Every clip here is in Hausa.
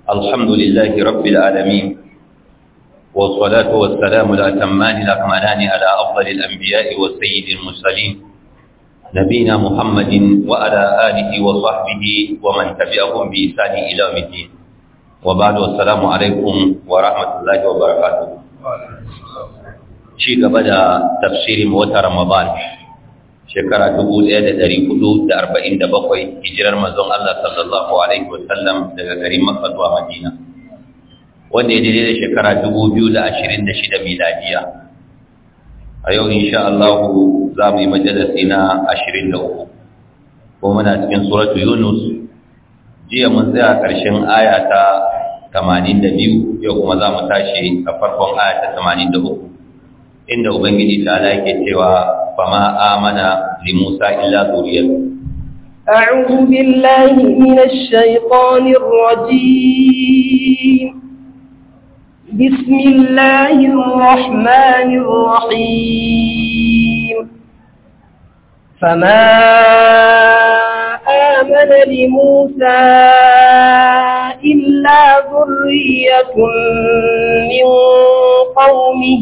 الحمد لله رب العالمين والصلاة والسلام الأتمان الأكملان على أفضل الأنبياء والسيد المرسلين نبينا محمد وعلى آله وصحبه ومن تبعهم بإحسان إلى يوم الدين وبعد والسلام عليكم ورحمة الله وبركاته شيء قبل تفسير موتى رمضان shekara bakwai hijirar manzon Allah sallallahu alaihi wasallam daga garin Makka zuwa Madina wanda ya daidai da shekara shida miladiya a yau insha Allah za mu yi majalisi na uku. ko muna cikin suratu Yunus jiya mun tsaya ƙarshen aya ta biyu, yau kuma za mu tashi a farkon aya ta uku. inda ubangiji ta yake cewa fama amana li Musa illa zuriyatu أعوذ بالله من الشيطان الرجيم بسم الله الرحمن الرحيم فما آمن لموسى إلا ذرية من قومه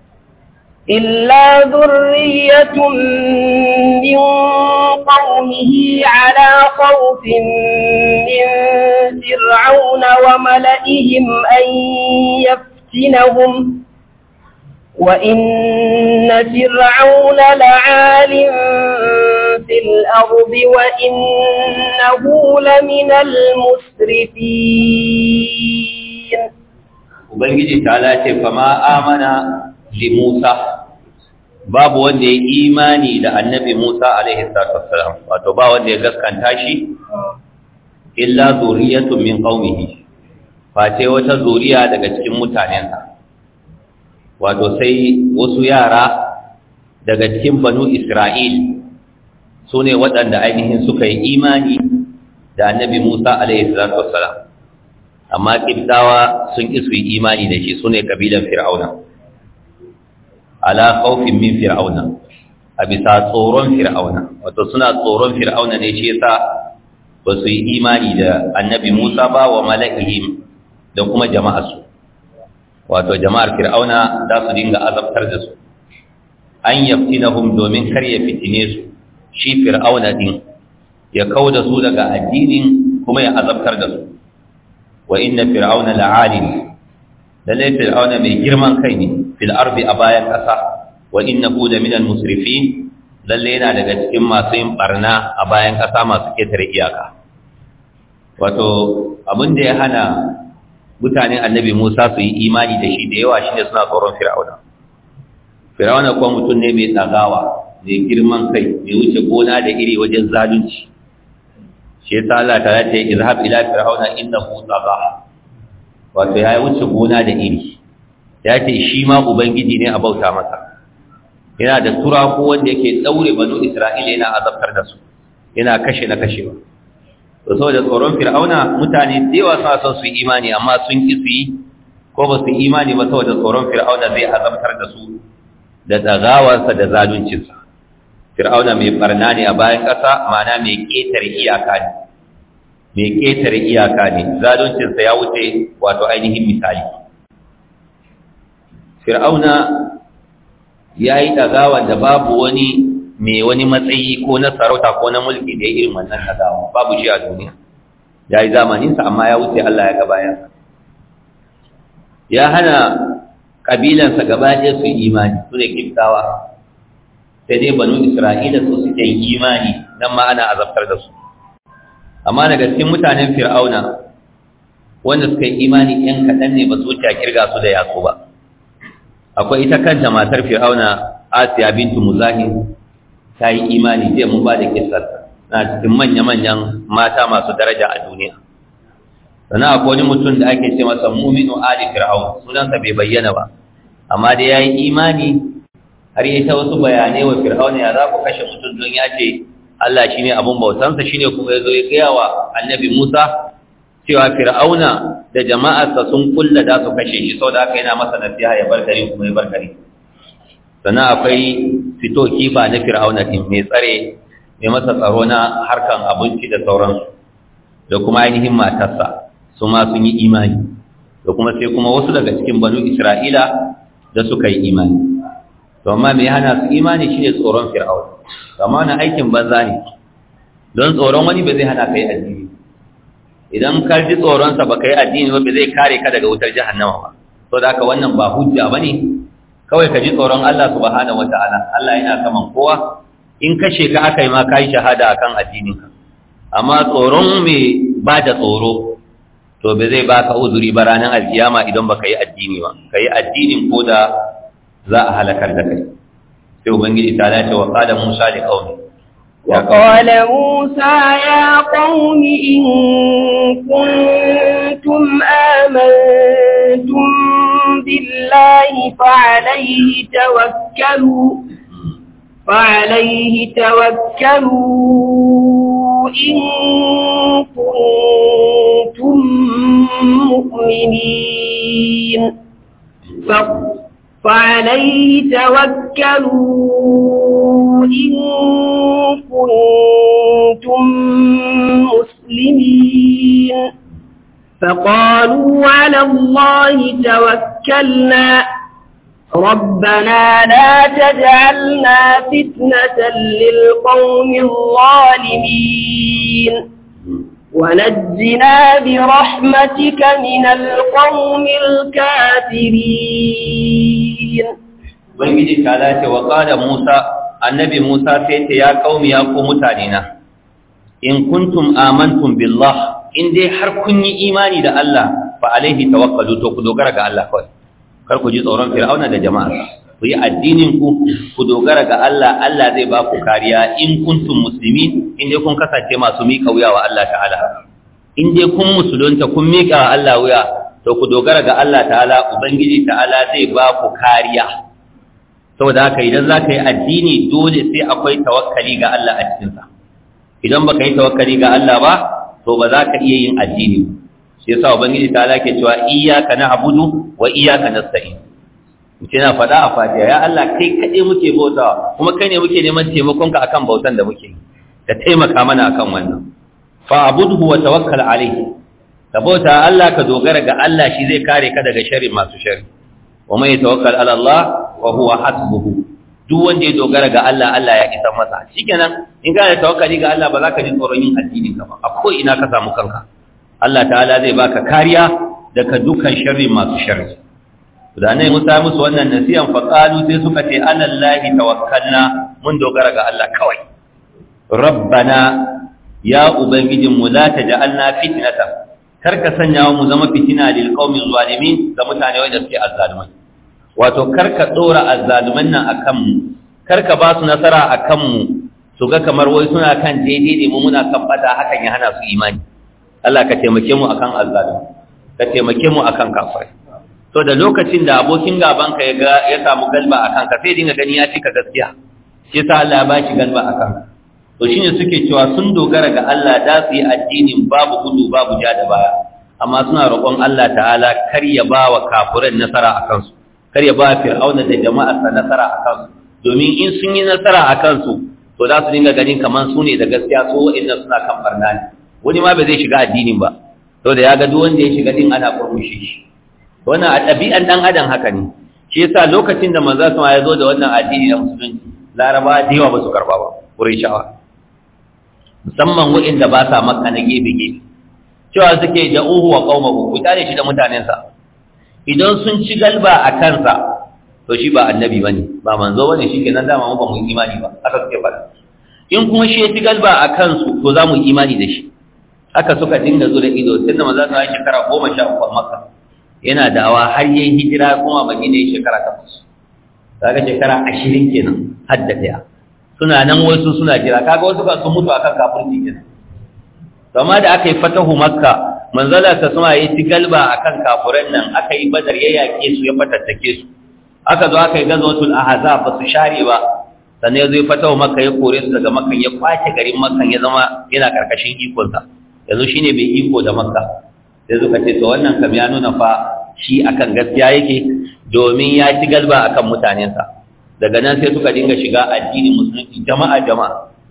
إلا ذرية من قومه على خوف من فرعون وملئهم أن يفتنهم وإن فرعون لعال في الأرض وإنه لمن المسرفين Ubangiji ta lace fama amana li Musa babu wanda ya imani da annabi Musa alaihi salatu wassalam wato ba wanda ya gaskanta shi illa zuriyatun min qaumihi face wata zuriya daga cikin mutanensa wato sai wasu yara daga cikin banu Isra'il su ne waɗanda ainihin suka yi imani da annabi Musa alaihi salatu wassalam amma kibtawa sun isu yi imani da shi su ne kabilan fir'auna ala khawfin min fir'auna a bisa tsoron fir'auna wato suna tsoron fir'auna ne shi yasa ba su yi imani da annabi Musa ba wa mala'ihim da kuma jama'arsu wato jama'ar fir'auna za su dinga azabtar da su an yaftinahum domin kar ya fitine su shi fir'auna din ya kauda su daga addinin kuma ya azabtar da su wa inna fir'auna la'alim lalle fir'auna mai girman kai ne fil ardi a bayan ƙasa wa innahu la minal musrifin lalle yana daga cikin masu yin barna a bayan ƙasa masu ketare iyaka wato abin da ya hana mutanen annabi Musa su yi imani da shi da yawa shine suna tsoron fir'auna fir'auna kuma mutum ne mai tsagawa mai girman kai mai wuce gona da iri wajen zalunci shi yasa Allah ta ce izhab ila fir'auna innahu tagha wato ya wuce gona da iri ya ce shi ma ubangiji ne a bauta masa yana da turaku wanda yake daure banu isra'ila yana azabtar da su yana kashe na kashewa to saboda tsoron fir'auna mutane da yawa suna son su yi imani amma sun ki su yi ko ba su yi imani ba saboda tsoron fir'auna zai azabtar da su da tsagawarsa da zaluncinsa fir'auna mai barna ne a bayan ƙasa ma'ana mai ƙetare iyaka ne mai ƙetare iyaka ne zaluncinsa ya wuce wato ainihin misali fir'auna ya yi ɗagawa da babu wani mai wani matsayi ko na sarauta ko na mulki da ya irin wannan ɗagawa babu shi a duniya ya yi zamaninsa amma ya wuce Allah ya gabayansa ya hana ƙabilansa gaba ɗaya su yi imani su ne kiftawa sai dai banu isra'ila su suke yin imani nan ma ana azabtar da su amma daga cikin mutanen fir'auna wanda suka yi imani ɗan kaɗan ne ba su wuce a kirga su da yaso ba akwai ita kanta matar fir'auna asiya bintu muzahim ta yi imani zai mun ba da kisar na cikin manya-manyan mata masu daraja a duniya sannan akwai wani mutum da ake ce masa muminu ali fir'aun sunansa bai bayyana ba amma dai ya yi imani har yi ta wasu bayanai wa fir'auna ya za ku kashe mutum don ya ce Allah shi ne abin bautansa shi ne kuma ya zo ya gaya wa annabi Musa cewa fir'auna da jama'arsa sun kulla da su kashe shi sau da aka yana masa nasiha ya bar gari kuma ya bar gari sannan akwai fito kifa na fir'auna din mai tsare mai masa tsaro na harkan abinci da sauransu da kuma ainihin matarsa su ma sun yi imani da kuma sai kuma wasu daga cikin banu isra'ila da suka yi imani to amma me hana su imani shine tsoron fir'aun amma na aikin banza ne don tsoron wani ba zai hana kai addini idan ka ji tsoron sa baka yi addini ba zai kare ka daga wutar jahannama ba to da haka wannan ba hujja bane kawai ka ji tsoron Allah subhanahu wataala Allah yana saman kowa in kashe ka aka yi ma kai shahada akan addinin ka amma tsoron me ba da tsoro to ba zai baka uzuri ba ranar alkiyama idan baka yi addini ba ka yi addinin ko da za a halakar da kai sai ubangiji ta dace wa qala musa li qaumi وقال موسى يا قوم إن كنتم آمنتم بالله فعليه توكلوا فعليه توكلوا إن كنتم مؤمنين فعليه توكلوا إن كنتم مسلمين فقالوا على الله توكلنا ربنا لا تجعلنا فتنة للقوم الظالمين ونجنا برحمتك من القوم الكافرين ubangiji ta dace wa qala musa annabi musa sai ta ya qaumi ya ku mutane na in kuntum amantum billah in dai har kun yi imani da Allah fa alaihi tawakkalu to ku dogara ga Allah kawai kar ku ji tsoron fir'auna da jama'a ku yi addinin ku ku dogara ga Allah Allah zai ba ku kariya in kuntum muslimin in dai kun kasance masu miƙa wuya wa Allah ta'ala in dai kun musulunta kun miƙa wa Allah wuya to ku dogara ga Allah ta'ala ubangiji ta'ala zai ba ku kariya saboda haka idan za ka yi addini dole sai akwai tawakkali ga Allah a cikinsa idan baka yi tawakkali ga Allah ba to ba za ka iya yin addini shi yasa ubangiji ta ke cewa iyyaka na'budu wa iyyaka nasta'in mutum na faɗa a fatiha ya Allah kai kaɗai muke bautawa kuma kai ne muke neman taimakon ka akan bautan da muke ka taimaka mana akan wannan fa abudhu wa tawakkal alayhi ka bauta Allah ka dogara ga Allah shi zai kare ka daga sharri masu sharri wa man yatawakkal ala Allah wa huwa hasbuhu duk wanda ya dogara ga Allah Allah ya isa masa shikenan in ka da tawakkali ga Allah ba za ka ji tsoron yin addinin ka ba a ko ina ka samu kanka Allah ta'ala zai baka kariya daga dukkan sharri masu sharri da ne Musa musu wannan nasiyan fa qalu sai suka ce alallahi tawakkalna mun dogara ga Allah kawai rabbana ya ubangijin mu la taj'alna fitnatan kar ka sanya mu zama fitina lil qaumi zalimin ga mutane wanda suke azzalumai wato kar ka dora azzaluman nan akan mu kar ka ba su nasara akan mu su ga kamar wai suna kan daidai ne mu muna kan bata hakan ya hana su imani Allah ka taimake mu akan azzalumi ka taimake mu akan kafirai to da lokacin da abokin gaban ka ya ga ya samu galba akan ka sai dinga gani ya cika gaskiya shi yasa Allah ya ba shi galba akan ka to shine suke cewa sun dogara ga Allah da su yi addinin babu gudu babu ja da baya amma suna roƙon Allah ta'ala kar ya ba wa kafiran nasara a kansu kar ya ba fir'auna da jama'arsa nasara a kansu domin in sun yi nasara a kansu to za su dinga ganin kamar su ne da gaskiya su wa'annan suna kan barna ne wani ma ba zai shiga addinin ba to da ya ga duk wanda ya shiga din ana kurmushe shi wannan a ɗabi'an ɗan adam haka ne shi yasa lokacin da manzo sama ya zo da wannan addini na musulunci larabawa da yawa ba su karba ba qurayshawa musamman waɗanda ba sa makka na gefe-gefe cewa suke da uhu wa qaumahu ku tare shi da mutanensa idan sun ci galba a kansa to shi ba annabi bane ba manzo bane shikenan dama mu ba mu imani ba haka suke fada in kuma shi ya ci galba a kansu to za mu imani da shi haka suka dinga zura ido tunda manzo sa ya shekara 13 a makka yana da'awa har yayin hijira kuma madina ya shekara 8 kaga shekara 20 kenan hadda daya suna nan wasu suna jira kaga wasu kan sun mutu akan kafirci kenan amma da aka yi fatahu makka manzala ta suma yi ci galba akan kafuran nan aka yi badar ya yaƙe su ya fatattake su aka zo aka yi gazawatul ahzab ba su share ba sannan ya zo ya fatahu makka ya kore su daga makka ya kwace garin makka ya zama yana karkashin ikonsa yanzu shine bai iko da makka sai suka ce to wannan kam ya nuna fa shi akan gaskiya yake domin ya ci galba akan mutanensa daga nan sai suka dinga shiga addinin musulunci jama'a jama'a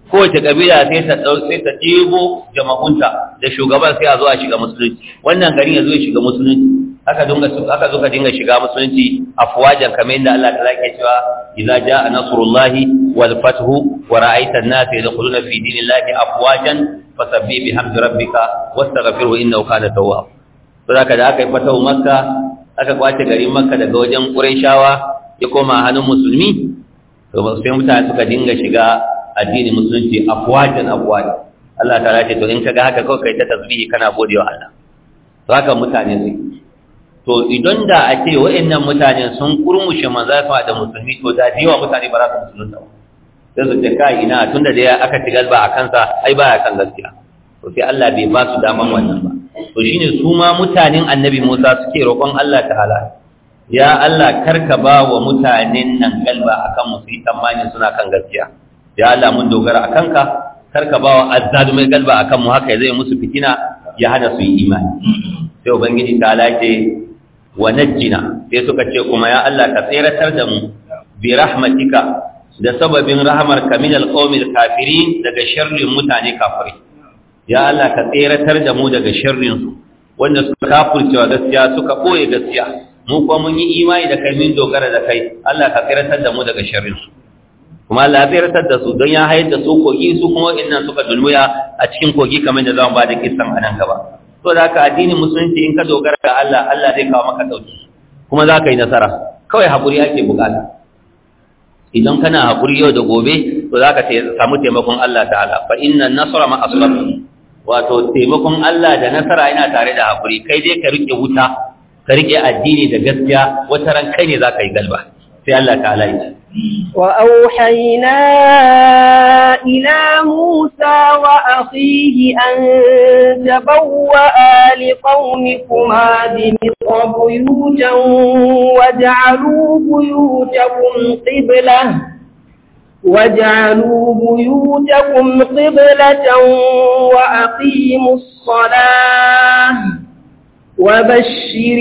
kowace kabila sai ta sai ta ɗebo jama'unta da shugaban sai a zo a shiga musulunci wannan garin ya zo ya shiga musulunci haka dunga haka zo ka dinga shiga musulunci afwajan kamar yadda Allah ta ke cewa idza jaa nasrullahi wal fathu wa ra'aita an-nasa yadkhuluna fi dinillahi afwajan fasabbih bihamdi rabbika wastaghfirhu innahu kana tawwab to haka da aka yi fatahu makka aka kwace garin makka daga wajen qurayshawa ya koma hannun musulmi to sai mutane suka dinga shiga addinin musulunci afwajan afwajan Allah ta ce to in kaga haka kawai kai ta tasbihi kana godewa Allah to haka mutane su to idan da a ce wa'annan mutane sun kurmushe manzafa da musulmi to da yawa mutane ba za su musulunta ba sai su ce kai ina tunda da aka ci galba a kansa ai baya kan gaskiya to sai Allah bai ba su daman wannan ba to shine su ma mutanen annabi Musa suke roƙon Allah ta'ala ya Allah karka ba wa mutanen nan galba akan mu su yi tsammani suna kan gaskiya ya Allah mun dogara akan ka karka ba wa azzalumai galba akan mu haka zai musu fitina ya hana su yi imani sai ubangiji ta ce wa najjina sai suka ce kuma ya Allah ka tseratar da mu bi rahmatika da sababin rahmar ka min alqawmil kafirin daga sharrin mutane kafirai ya Allah ka tseratar da mu daga sharrin su wanda suka kafircewa gaskiya suka boye gaskiya mu kuma mun yi imani da kai min dogara da kai Allah ka tseratar da mu daga sharrin su kuma Allah ya tseratar da su don ya hayar da su kogi su kuma innan suka dulmuya a cikin kogi kamar da zamu ba da kissan anan gaba to da haka addinin musulunci in ka dogara ga Allah Allah zai kawo maka dauki kuma za ka yi nasara kawai haƙuri ake bukata idan kana haƙuri yau da gobe to za ka samu taimakon Allah ta'ala fa inna nasara ma asbab wato taimakon Allah da nasara yana tare da haƙuri kai dai ka rike wuta ka rike addini da gaskiya wata ran kai ne za ka yi galba sai Allah ta'ala ya ce وأوحينا إلى موسى وأخيه أن تبوأ لقومكما بمصر بيوتا واجعلوا بيوتكم قبلة واجعلوا بيوتكم قبلة وأقيموا الصلاة وبشر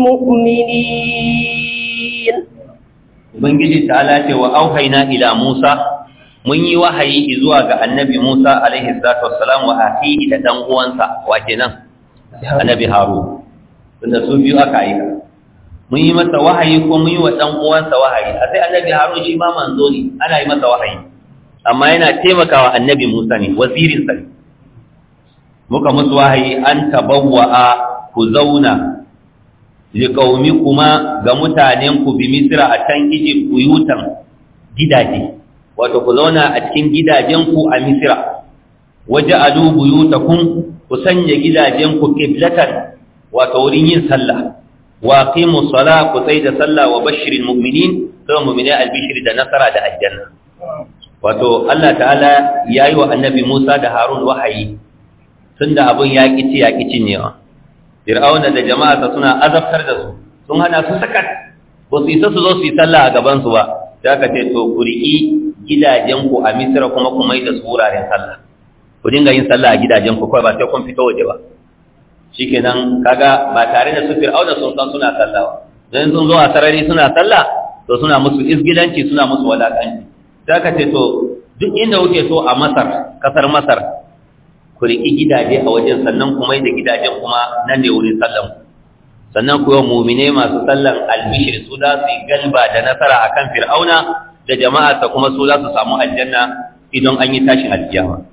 المؤمنين Ubangiji ta'ala ce wa auhaina ila Musa mun yi wahayi zuwa ga annabi Musa alaihi salatu wassalam wa akhihi da dan uwansa wa kenan annabi Harun tunda su biyu aka yi mun yi masa wahayi ko mun yi wa dan uwansa wahayi a sai annabi Harun shi ma manzo ne ana yi masa wahayi amma yana taimakawa annabi Musa ne wazirin sa muka musu wahayi an tabawwa'a ku zauna liƙaumikuma ga mutanenku bi misira a can Egypt buyutan gidaje wato ku zauna a cikin gidajenku a misira waje adu buyutakum ku sanya gidajenku qiblatan wato wurin yin sallah wa qimu sala ku tsai da sallah wa bashirin mu'minin sai mu'mini albishir da nasara da aljanna wato Allah ta'ala yayi wa annabi Musa da Harun wahayi tunda abun ya kici ya kici ne Fir'auna da jama'arsa suna azabtar da su sun hana su sakat ba su isa su zo su yi sallah a gaban su ba sai aka ce to ku riƙi gidajen ku a Misra kuma ku mai da su wuraren sallah ku dinga yin sallah a gidajen ku kawai ba sai kun fito waje ba shikenan kaga ba tare da su Fir'auna sun san suna sallah ba dan sun zo a sarari suna sallah to suna musu isgilanci suna musu walakanci sai aka ce to duk inda kuke so a Masar kasar Masar ku riƙi gidaje a wajen sannan kuma da gidajen kuma nan ne wurin sallan sannan ku yi mumine masu sallan albishir su za su yi galba da nasara a kan fir'auna da jama'arsa kuma su za su samu aljanna idan an yi tashin alkiyama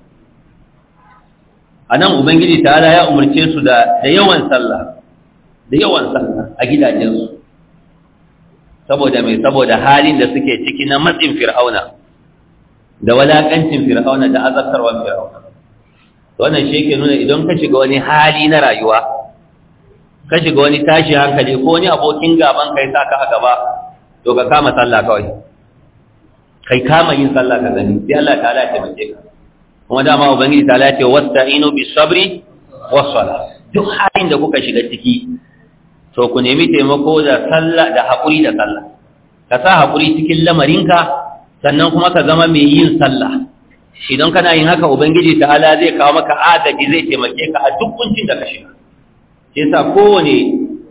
a nan ubangiji ta ya umarce su da yawan sallah da yawan sallah a gidajensu saboda mai saboda halin da suke ciki na matsin fir'auna da walakancin fir'auna da azabtarwar fir'auna wannan shi yake nuna idan ka shiga wani hali na rayuwa ka shiga wani tashi hankali ko wani abokin gaban kai sa ka a gaba to ka kama sallah kawai kai kama yin sallah ka gani sai Allah ta'ala ya taimake ka kuma dama ubangiji ta'ala ya ce wasta'inu bis sabri was sala duk halin da kuka shiga ciki to ku nemi taimako da sallah da hakuri da sallah ka sa hakuri cikin lamarinka sannan kuma ka zama mai yin sallah idan kana yin haka ubangiji ta'ala zai kawo maka agaji zai taimake ka a duk kuncin da ka shiga sai sa kowane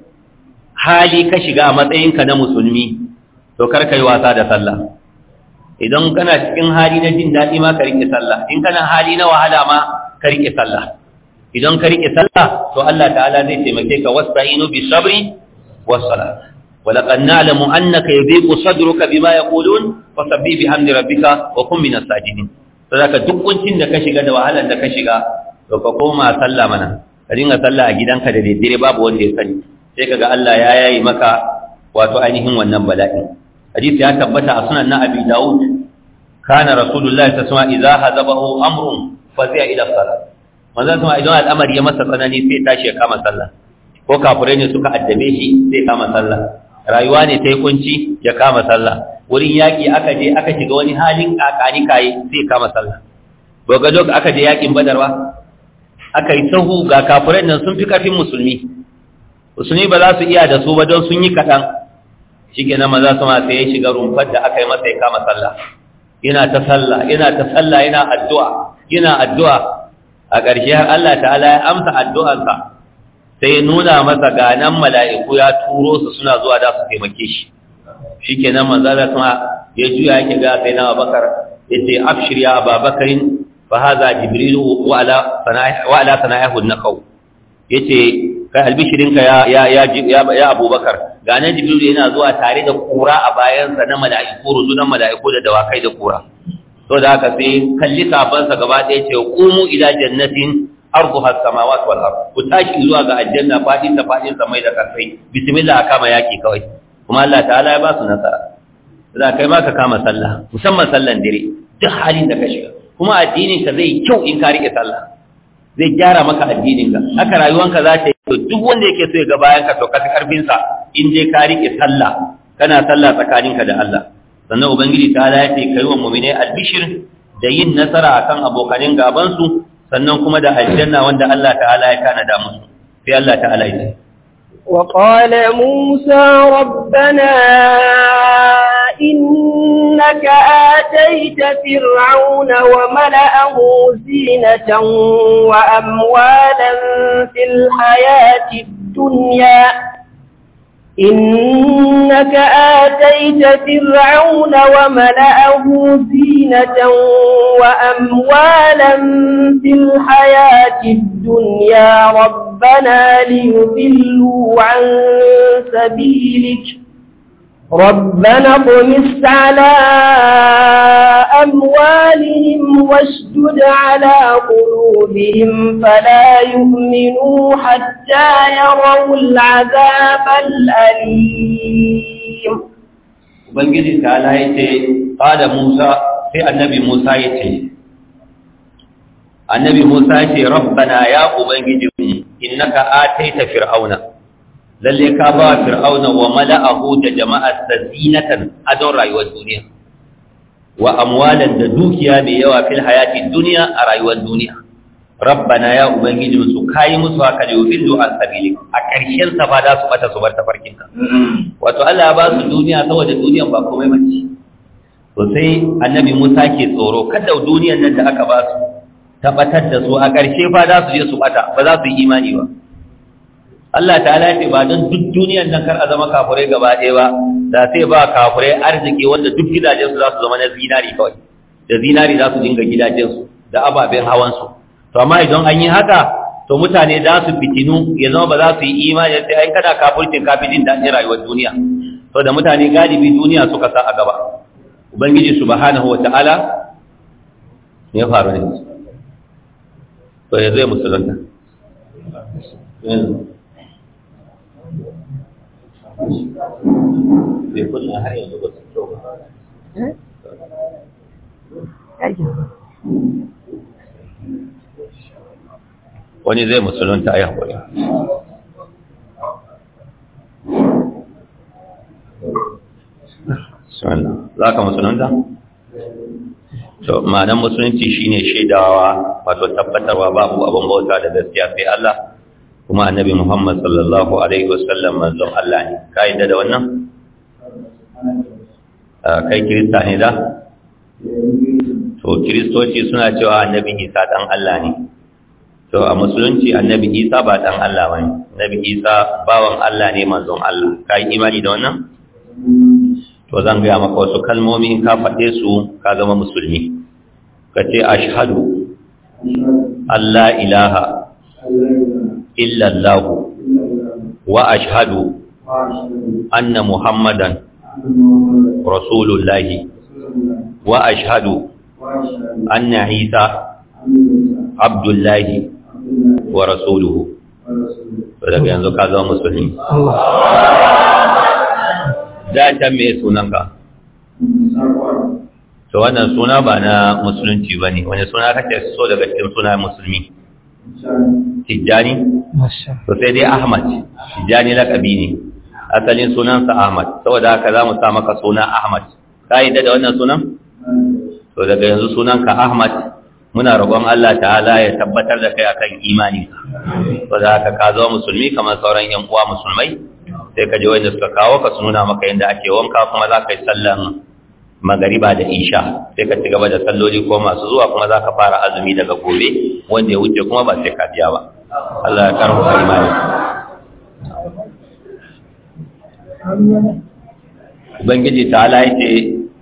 hali ka shiga a matsayinka na musulmi to kar ka yi wasa da sallah idan kana cikin hali na jin daɗi ma ka rike sallah in kana hali na wahala ma ka rike sallah idan ka rike sallah to Allah ta'ala zai taimake ka wasta'inu bi sabri was salat wa laqad na'lamu annaka yadhiqu sadruka bima yaqulun fasabbih bihamdi rabbika wa kun minas sajidin saboda duk kuncin da ka shiga da wahalar da ka shiga to ka koma sallah mana ka dinga sallah a gidanka da daddare babu wanda ya sani sai kaga Allah ya yayi maka wato ainihin wannan bala'in hadisi ya tabbata a sunan na Abi Dawud kana rasulullahi sallallahu alaihi wasallam idza hazabahu amrun fazi'a ila salat manzon sama idan al'amari ya masa tsanani sai tashi ya kama sallah ko kafirai ne suka addabe shi sai kama sallah rayuwa ne ta yi kunci ya kama sallah wurin yaƙi aka je aka shiga wani halin kakani kaye sai kama sallah ga dok aka je yaƙin badarwa aka yi sahu ga kafirai nan sun fi ƙarfin musulmi musulmi ba za su iya da su ba don sun yi kaɗan shi ke nan maza sama sai ya shiga rumfar da aka yi masa ya kama sallah yana ta sallah yana ta sallah yana addu'a yana addu'a a ƙarshe har Allah ta'ala ya amsa addu'arsa sai ya nuna masa ganan mala'iku ya turo su suna zuwa da su taimake shi shi ke nan manzala kuma ya juya yake ga sai na abakar ya ce afshir ya ababakarin fa haza jibrilu wa ala sana'ihu na kau ya ce kai albishirinka ya ya ya abubakar ganan jibrilu yana zuwa tare da kura a bayansa na mala'iku ruzunan mala'iku da dawakai da kura to da haka sai kalli sabansa gaba ɗaya ce qumu ila jannatin arduha as-samawati wal ard ku tashi zuwa ga aljanna fadin ta fadin samai da karfai bismillah kama yaki kawai kuma Allah ta'ala ya ba su nasara za kai ma ka kama sallah musamman sallan dire duk halin da ka shiga kuma addinin ka zai kyau in ka rike sallah zai gyara maka addinin ka haka rayuwanka za ta yi to duk wanda yake so ya ga bayan ka to ka fi karfin sa in dai ka rike sallah kana sallah tsakaninka da Allah sannan ubangiji ta'ala ya ce kai wa mu'mine albishir da yin nasara akan abokanin gaban su sannan kuma da aljanna wanda Allah ta'ala ya tanada musu sai Allah ta'ala ya ce وقال موسى ربنا إنك آتيت فرعون وملأه زينة وأموالا في الحياة الدنيا إنك آتيت فرعون وملأه زينة وأموالا في الحياة الدنيا ربنا ليضلوا عن سبيلك ربنا اطمس على أموالهم واشدد على قلوبهم فلا يؤمنوا حتى يروا العذاب الأليم Ubangiji ta ya ce, ƙada Musa sai annabi Musa ya ce, Annabi Musa ya ce, Rabbana ya Ubangiji innaka ataita fir'auna, lalle ka ba fir'auna wa mala'ahu da jama'ar da zinatan adon rayuwar duniya, wa amwalan da dukiya mai yawa fil hayatin duniya a rayuwar duniya. Rabbana ya Ubangiji su kayi musu haka da yufillu an sabili a ƙarshen sa ba za su bata su bar tafarkinka. Wato Allah ya ba su duniya saboda duniyan ba komai bace. To sai Annabi Musa ke tsoro kada duniyan nan da aka ba su tabbatar da su a ƙarshe fa za su je su bata ba za su yi imani ba. Allah ta'ala ce ba don duk duniyan nan kar a zama kafurai gaba ɗaya ba da sai ba kafurai arziki wanda duk gidajensu za su zama na zinari kawai da zinari za su dinga gidajensu da ababen hawansu to amma idan an yi haka to mutane za su fitinu ya zama ba za su yi imani sai ai kada kafircin kafi jin daɗin rayuwar duniya to da mutane galibi duniya suka sa a gaba ubangiji subhanahu wata'ala ya faru ne to ya zai musulunta bai kunna har yanzu ba su kyau ba wani zai musulunta ya haƙuri za ka musulunta? to ma'anar musulunci shine shaidawa wato tabbatarwa babu abin bauta da gaskiya sai Allah kuma annabi Muhammad sallallahu alaihi wasallam manzon Allah ne ka yi da wannan? kai kirista ne da? to kiristoci suna cewa annabi Isa dan Allah ne to a musulunci annabi isa ba dan Allah ba ne annabi isa bawan Allah ne manzon Allah ka yi imani da wannan to zan gaya maka wasu kalmomi in ka faɗe su ka zama musulmi ka ce ashhadu Allah ilaha illallah wa ashhadu anna muhammadan rasulullahi wa ashhadu anna isa abdullahi wa rasuluhu daga yanzu ka zama musulmi da can me sunanka to wannan suna ba na musulunci ba ne wani suna kake so daga cikin suna musulmi tijjani to sai dai ahmad tijjani lakabi ne asalin sunansa ahmad saboda haka za mu sa maka suna ahmad ka yi da wannan sunan to daga yanzu sunanka ahmad muna roƙon Allah ta'ala ya tabbatar da kai akan imani saboda haka ka zama musulmi kamar sauran yan uwa musulmai sai ka je wanda suka kawo ka su nuna maka yadda ake wanka kuma za ka yi sallan magariba da isha sai ka ci gaba da salloli ko masu zuwa kuma za ka fara azumi daga gobe wanda ya wuce kuma ba sai ka biya ba Allah ya karfafa imani ubangiji ta ala yace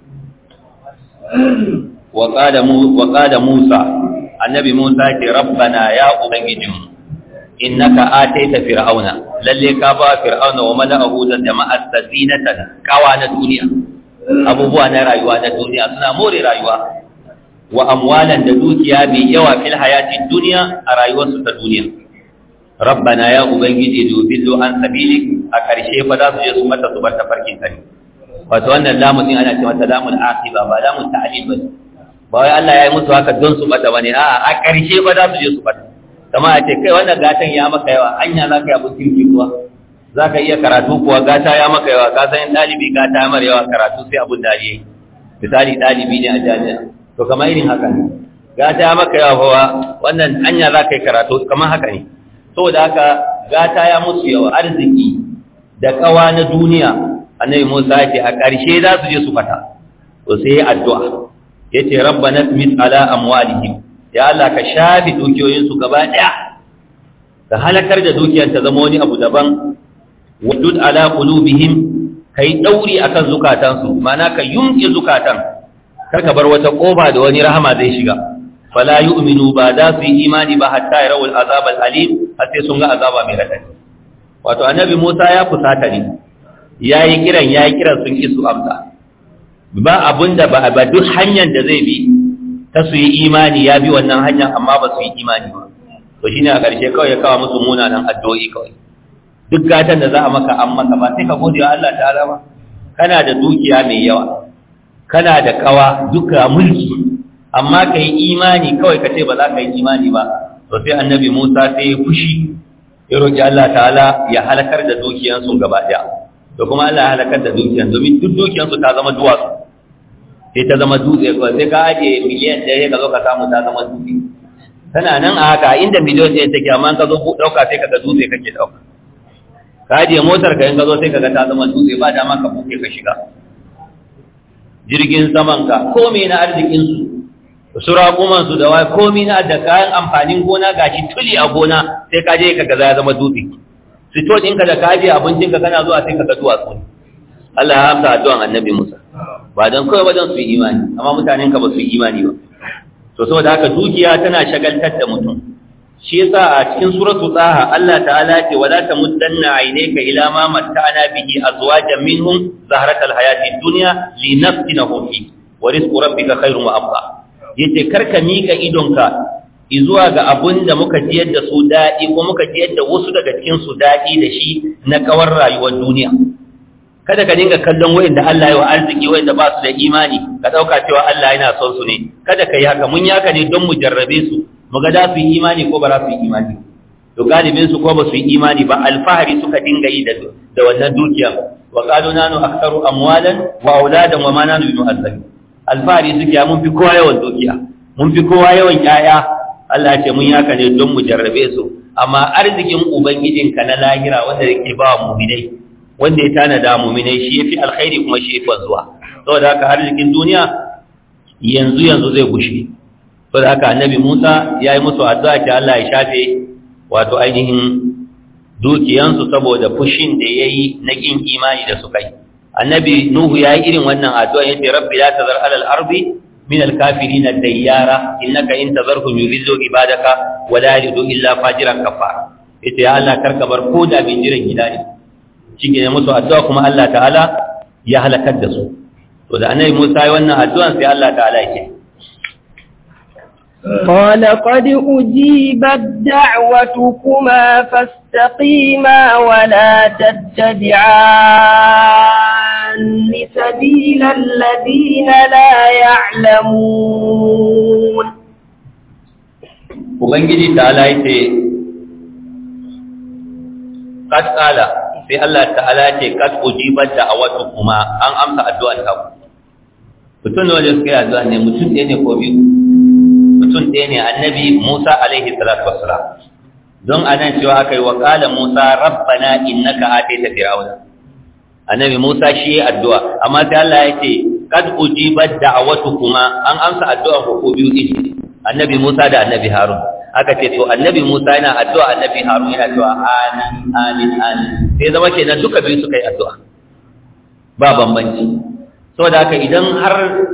wa qala mu wa qala musa annabi musa ce rabbana ya ubangijinmu innaka ataita fir'auna lalle ka ba fir'auna wa mala'ahu da jama'at zinatan kawa na duniya abubuwa na rayuwa na duniya suna more rayuwa wa amwalan da dukiya mai yawa fil hayati dunya a rayuwarsu ta duniya rabbana ya ubangiji dubillu an sabilik a karshe fa za su je su mata su bar tafarkin ka ne wato wannan lamun din ana ce mata lamun aqiba ba lamun ta'lil ba ba wai Allah ya yi musu haka don su bata bane a'a a karshe fa za su je su bata kama a ce kai wannan gatan ya maka yawa anya za ka yi abin kirki kuwa za ka iya karatu kuwa gata ya maka yawa ka san ɗalibi gata ya mara yawa karatu sai abin da ya misali ɗalibi ne a jami'a to kama irin haka ne gata ya maka yawa kuwa wannan anya za ka yi karatu kama haka ne saboda haka gata ya musu yawa arziki da kawa na duniya annabi musa ya ce a ƙarshe za su je su fata to sai ya addu'a ya ce rabbana tmis ala amwalihim ya Allah ka shafi dukiyoyinsu gaba ɗaya ka halakar da dukiyar ta zama wani abu daban wadud ala qulubihim kai dauri akan zukatansu mana ka yunki zukatan kar ka bar wata koba da wani rahama zai shiga fala yu'minu ba da su yi imani ba hatta yarawul azab alim har sai sun ga azaba mai radadi wato annabi Musa ya fusata ne yayi kiran yayi kiran sun ki su amsa ba abunda ba ba duk hanyar da zai bi ta su yi imani ya bi wannan hanyar amma ba su yi imani ba to shine a ƙarshe kawai ya kawo musu munanan addu'o'i kawai duk gatan da za a maka an maka ba sai ka gode wa Allah ta'ala ba kana da dukiya mai yawa kana da kawa duka mulki amma ka yi imani kawai ka ce ba za ka yi imani ba to sai annabi Musa sai ya fushi ya roki Allah ta'ala ya halakar da dukiyansu gaba ɗaya to kuma Allah ya halakar da dukiyan domin duk dukiyansu ta zama duwatsu sai ta zama dutse kawai sai ka ajiye miliyan ɗaya ka zo ka samu ta zama dutse tana nan a haka inda miliyan ɗaya take amma ka zo ɗauka sai ka ga dutse kake ɗauka ka ajiye motar ka in ka zo sai ka ga ta zama dutse ba dama ka buɗe ka shiga jirgin saman ka komai na arzikinsu su raƙuman su da wai komai na da kayan amfanin gona gashi tuli a gona sai ka je ka ga ya zama dutse fito ɗinka da ka ajiye abincinka kana zuwa sai ka ga duwatsu ne Allah ya hamsa addu'an annabi Musa ba don kawai wajen su yi imani amma mutanen ka ba su yi imani ba to saboda haka dukiya tana shagaltar da mutum shi yasa a cikin suratu tsaha Allah ta'ala ce wala tamuddanna aynaka ila ma matta'ana bihi azwajan minhum zahratal hayatid dunya linaftinahum fi wa rizqu rabbika khairun wa abqa yace karka mika idonka izuwa ga abun da muka jiyar da su daɗi ko muka jiyar da wasu daga cikin su daɗi da shi na kawar rayuwar duniya kada ka dinga kallon wayanda Allah ya wa arziki wayanda ba su da imani ka dauka cewa Allah yana son su ne kada ka yi haka mun yaka ne don mu jarrabe su mu ga da su yi imani ko ba za su yi imani to galibin su ko ba su yi imani ba alfahari suka dinga yi da da wannan dukiya wa qalu nanu aktharu amwalan wa auladan wa ma nanu bimu'azzabin alfahari suke mun fi kowa yawan dukiya mun fi kowa yawan yaya Allah ya ce mun yaka ne don mu jarrabe su amma arzikin ubangijinka na lahira wanda yake ba mu'minai wanda ya tanada muminai shi yafi alkhairi kuma shi yafi zuwa saboda haka arzikin duniya yanzu yanzu zai gushe saboda haka annabi Musa ya yi musu addu'a ki Allah ya shafe wato ainihin dukiyansu saboda fushin da yayi na kin imani da suka yi annabi nuhu yayi irin wannan addu'a yace rabbi la tazar alal ardi min al kafirin dayyara innaka in tazarhum yudillu ibadaka wa la yalidu illa fajiran kafara yace ya Allah karka bar ko da bin jiran gida ne shike ne musu addu'a kuma Allah ta'ala ya halakar da su to da annabi Musa yayi wannan addu'an sai Allah ta'ala yake قال قد أجيبت دعوتكما فاستقيما ولا تتبعان سبيل الذين لا يعلمون Ubangiji ta'ala yace qad qala sai Allah ta'ala yace qad ujibat da'awatukuma an amsa addu'an ta ku mutum ne wanda suka yi addu'a ne mutum ɗaya ne ko biyu mutum ɗaya ne annabi Musa alaihi salatu wassalam don anan cewa aka yi wa qala Musa rabbana innaka ataita fir'auna annabi Musa shi ya addu'a amma sai Allah ya ce kad ujibat da'awatukuma an amsa addu'an ku ko biyu din annabi Musa da annabi Harun aka ce to annabi Musa yana addu'a annabi Harun yana cewa amin amin amin sai zama kenan duka biyu suka yi addu'a ba bambanci saboda haka idan har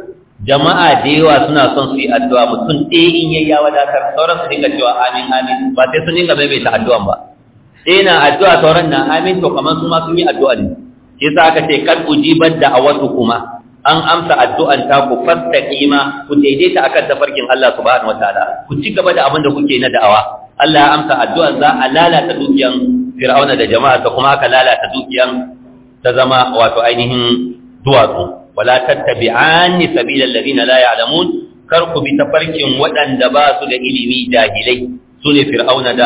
jama'a da yawa suna son su yi addu'a mutum ɗaya in yayi ya wadatar sauran su dinga cewa amin amin ba sai sun dinga maimaita addu'an ba ɗaya na addu'a sauran na amin to kamar su ma sun yi addu'a ne shi yasa aka ce kad ujibat da awatu kuma an amsa addu'an ta ku fastaqima ku daidaita akan tafarkin Allah subhanahu wataala ku ci gaba da abin da kuke na da'awa Allah ya amsa addu'an za a lalata dukiyan Fir'auna da jama'a ta kuma aka lalata dukiyan ta zama wato ainihin duwatsu wala tattabi'anni sabilal ladina la ya'lamun kar ku bi tafarkin waɗanda ba su da ilimi jahilai sune Fir'auna da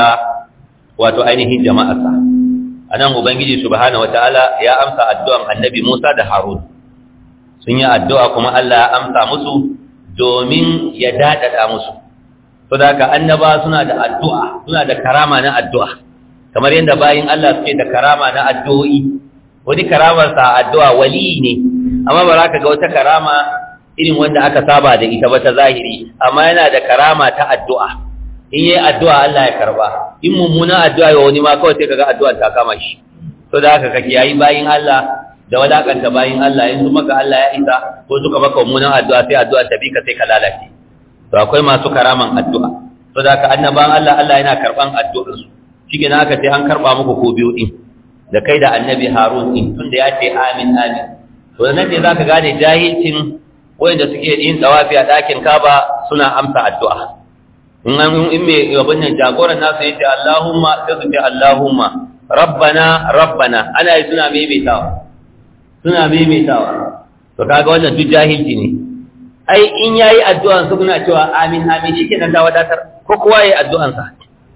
wato ainihin jama'arsa anan ubangiji subhanahu wataala ya amsa addu'an annabi Musa da Harun sun yi addu'a kuma Allah ya amsa musu domin ya dadada musu saboda annaba suna da addu'a suna da karama na addu'a kamar yadda bayin Allah suke da karama na addu'o'i wani karamar sa addu'a wali ne amma ba za ka ga wata karama irin wanda aka saba da ita ba ta zahiri amma yana da karama ta addu'a in yi addu'a Allah ya karba in mummuna addu'a ya wani ma kawai sai kaga addu'a ta kama shi to da haka kake yayi bayin Allah da wadakanta bayin Allah in su maka Allah ya isa ko suka maka mummunan addu'a sai addu'a ta bi ka sai ka lalace to akwai masu karaman addu'a to da haka annaban Allah Allah yana karban addu'ar su shike na aka ce an karba muku ko biyu din da kai da annabi Harun din tunda ya ce amin amin to nan ne zaka gane jahilcin wanda suke yin tsawafi a ɗakin Kaba suna amsa addu'a in an in me abin nan jagoran nasu yace Allahumma sai su ce Allahumma rabbana rabbana ana yi suna maimaitawa suna maimaitawa to kaga wannan duk jahilci ne ai in yayi addu'an su kuna cewa amin amin shikenan da wadatar ko kowa yayi addu'an sa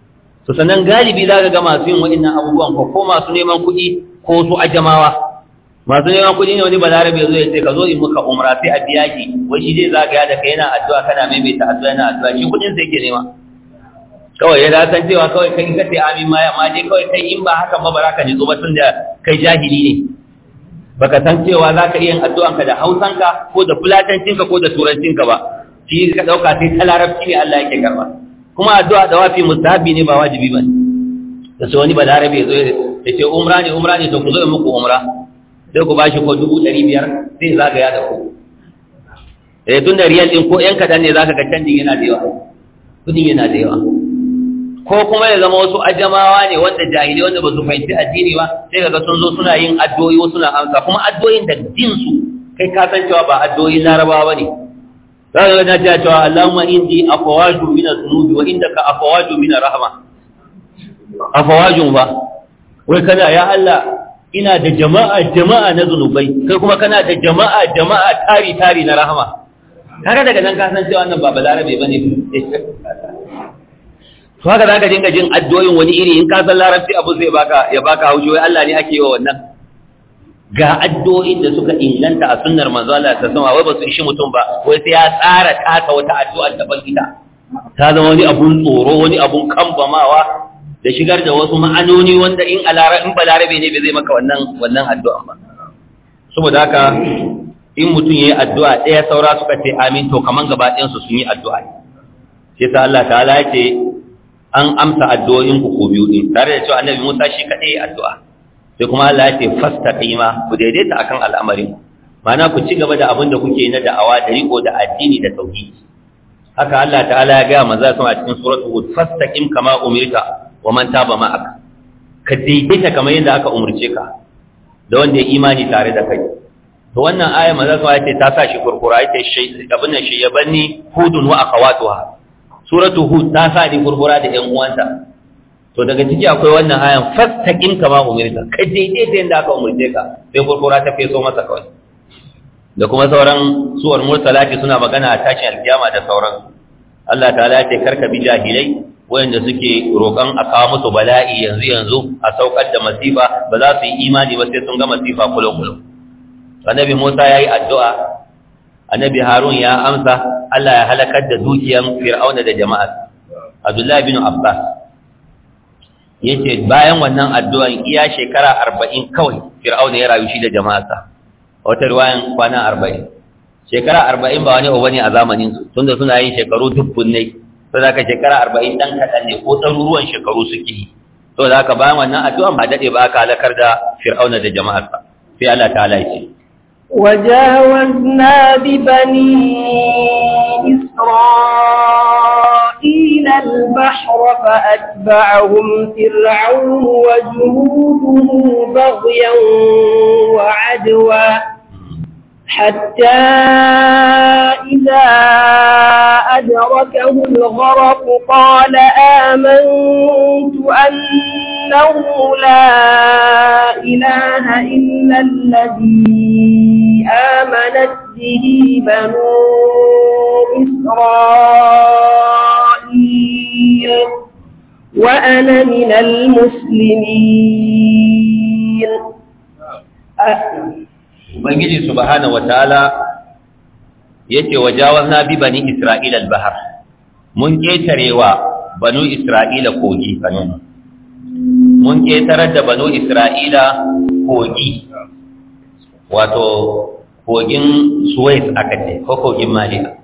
to sannan galibi zaka ga masu yin wa'annan abubuwan ko ko masu neman kuɗi ko su ajamawa masu neman kuɗi ne wani balarabe zo ya ce ka zo in muka umra sai a biya ki wai shi zai zagaya da kai yana addu'a kana maimaita addu'a yana addu'a shi kuɗin sai ke nema kawai ya san cewa kawai kai ka ce amin ma amma dai kawai kai in ba haka ba ba za ka nitsu ba tun da kai jahili ne baka san cewa za ka iya yin addu'anka da hausanka ko da fulatancinka ko da turancinka ba shi ka ɗauka sai ta larabci ne Allah yake karɓa kuma addu'a da wafi mustahabi ne ba wajibi ba ne da sai wani balarabe ya zo ya ce umra ne umra ne to ku zo in muku umra sai ku bashi ko dubu ɗari biyar sai zagaya da ku eh tun da riyal ɗin ko ƴan kaɗan ne za ka ga canjin yana da yawa kudin yana da yawa ko kuma ya zama wasu ajamawa ne wanda jahili wanda ba su fahimci addini ba sai kaga sun zo suna yin addu'o'i suna amsa kuma addu'o'in da din su kai ka san cewa ba addu'o'in larabawa bane za ka ga ta cewa Allahumma indi afawaju min az-zunubi wa indaka afawaju min rahma afawajun ba wai kana ya Allah ina da jama'a jama'a na zunubai kai kuma kana da jama'a jama'a tari tari na rahama kaga daga nan ka san cewa wannan ba balarabe bane to haka zaka dinga jin addu'o'in wani iri in ka san larabci abu zai baka ya baka haushi wai Allah ne ake yi wa wannan ga addu'o'in da suka inganta a sunnar manzo Allah ta sama wai ba su ishi mutum ba wai sai ya tsara taka wata addu'a daban ita ta zama wani abun tsoro wani abun kambamawa da shigar da wasu ma'anoni wanda in alara in balarabe ne bai zai maka wannan wannan addu'a ba saboda haka in mutum yayi addu'a ɗaya saura suka ce amin to kaman gaba ɗayan su sun yi addu'a sai ta Allah ta'ala ya ce an amsa addu'o'in ku ko biyu din tare da cewa annabi Musa shi kadai addu'a sai kuma Allah ya ce fastaqima ku daidaita akan al'amarin ma'ana ku ci gaba da abin da kuke na da'awa da riko da addini da tauhidi haka Allah ta'ala ya ga manzo sama a cikin suratul hud fastaqim kama umirta wa man taba ma'aka ka daidaita kamar yadda aka umurce ka da wanda ya imani tare da kai to wannan aya manzo sama ya ce ta sa shi kurkura ita shi abin nan shi ya banni hudun wa akhawatuha suratul hud ta sa ni kurkura da ƴan uwanta to daga ciki akwai wannan ayan fastaqim kama umirta ka daidaita yadda aka umurce ka sai kurkura ta feso masa kawai da kuma sauran suwar mursalati suna magana a tashin alkiyama da sauran Allah ta'ala ya ce karka bi jahilai wayanda suke roƙon a kawo musu bala'i yanzu yanzu a saukar da masifa ba za su yi imani ba sai sun ga masifa kulo kulo annabi Musa yayi addu'a annabi Harun ya amsa Allah ya halakar da dukiyan Fir'auna da jama'a Abdullah bin Abbas yace bayan wannan addu'an iya shekara 40 kawai Fir'auna ya rayu shi da jama'arsa wata ruwayan kwana arba'in shekara arba'in ba wani abu ne a zamaninsu tunda suna yin shekaru dubbun ne to da ka shekara arba'in ɗan kaɗan ne ko ɗaruruwan shekaru suke yi to da ka bayan wannan addu'an ba daɗe ba aka halakar da fir'auna da jama'arsa sai Allah ta ce وجاوزنا ببني إسرائيل البحر فأتبعهم فرعون وجنوده بغيا وعدوا حتى إذا أدركه الغرق قال آمنت أنه لا إله إلا الذي آمنت به بنو إسرائيل وأنا من المسلمين Ubangiji subhanahu wataala yace wajawazna bi bani Isra'ila al-bahr mun ketarewa banu Isra'ila kogi kanon mun ketarar da banu Isra'ila kogi wato kogin Suez aka ce ko kogin Maliya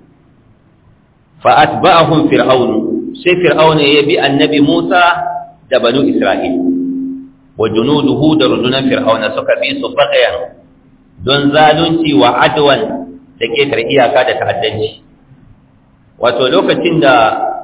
fa atba'ahum fir'aun sai fir'auna ya bi annabi Musa da banu Isra'ila wa junuduhu da rundunar fir'auna suka bi su baqayan don zalunci wa adwan da ketar iyaka da ta'addanci wato lokacin da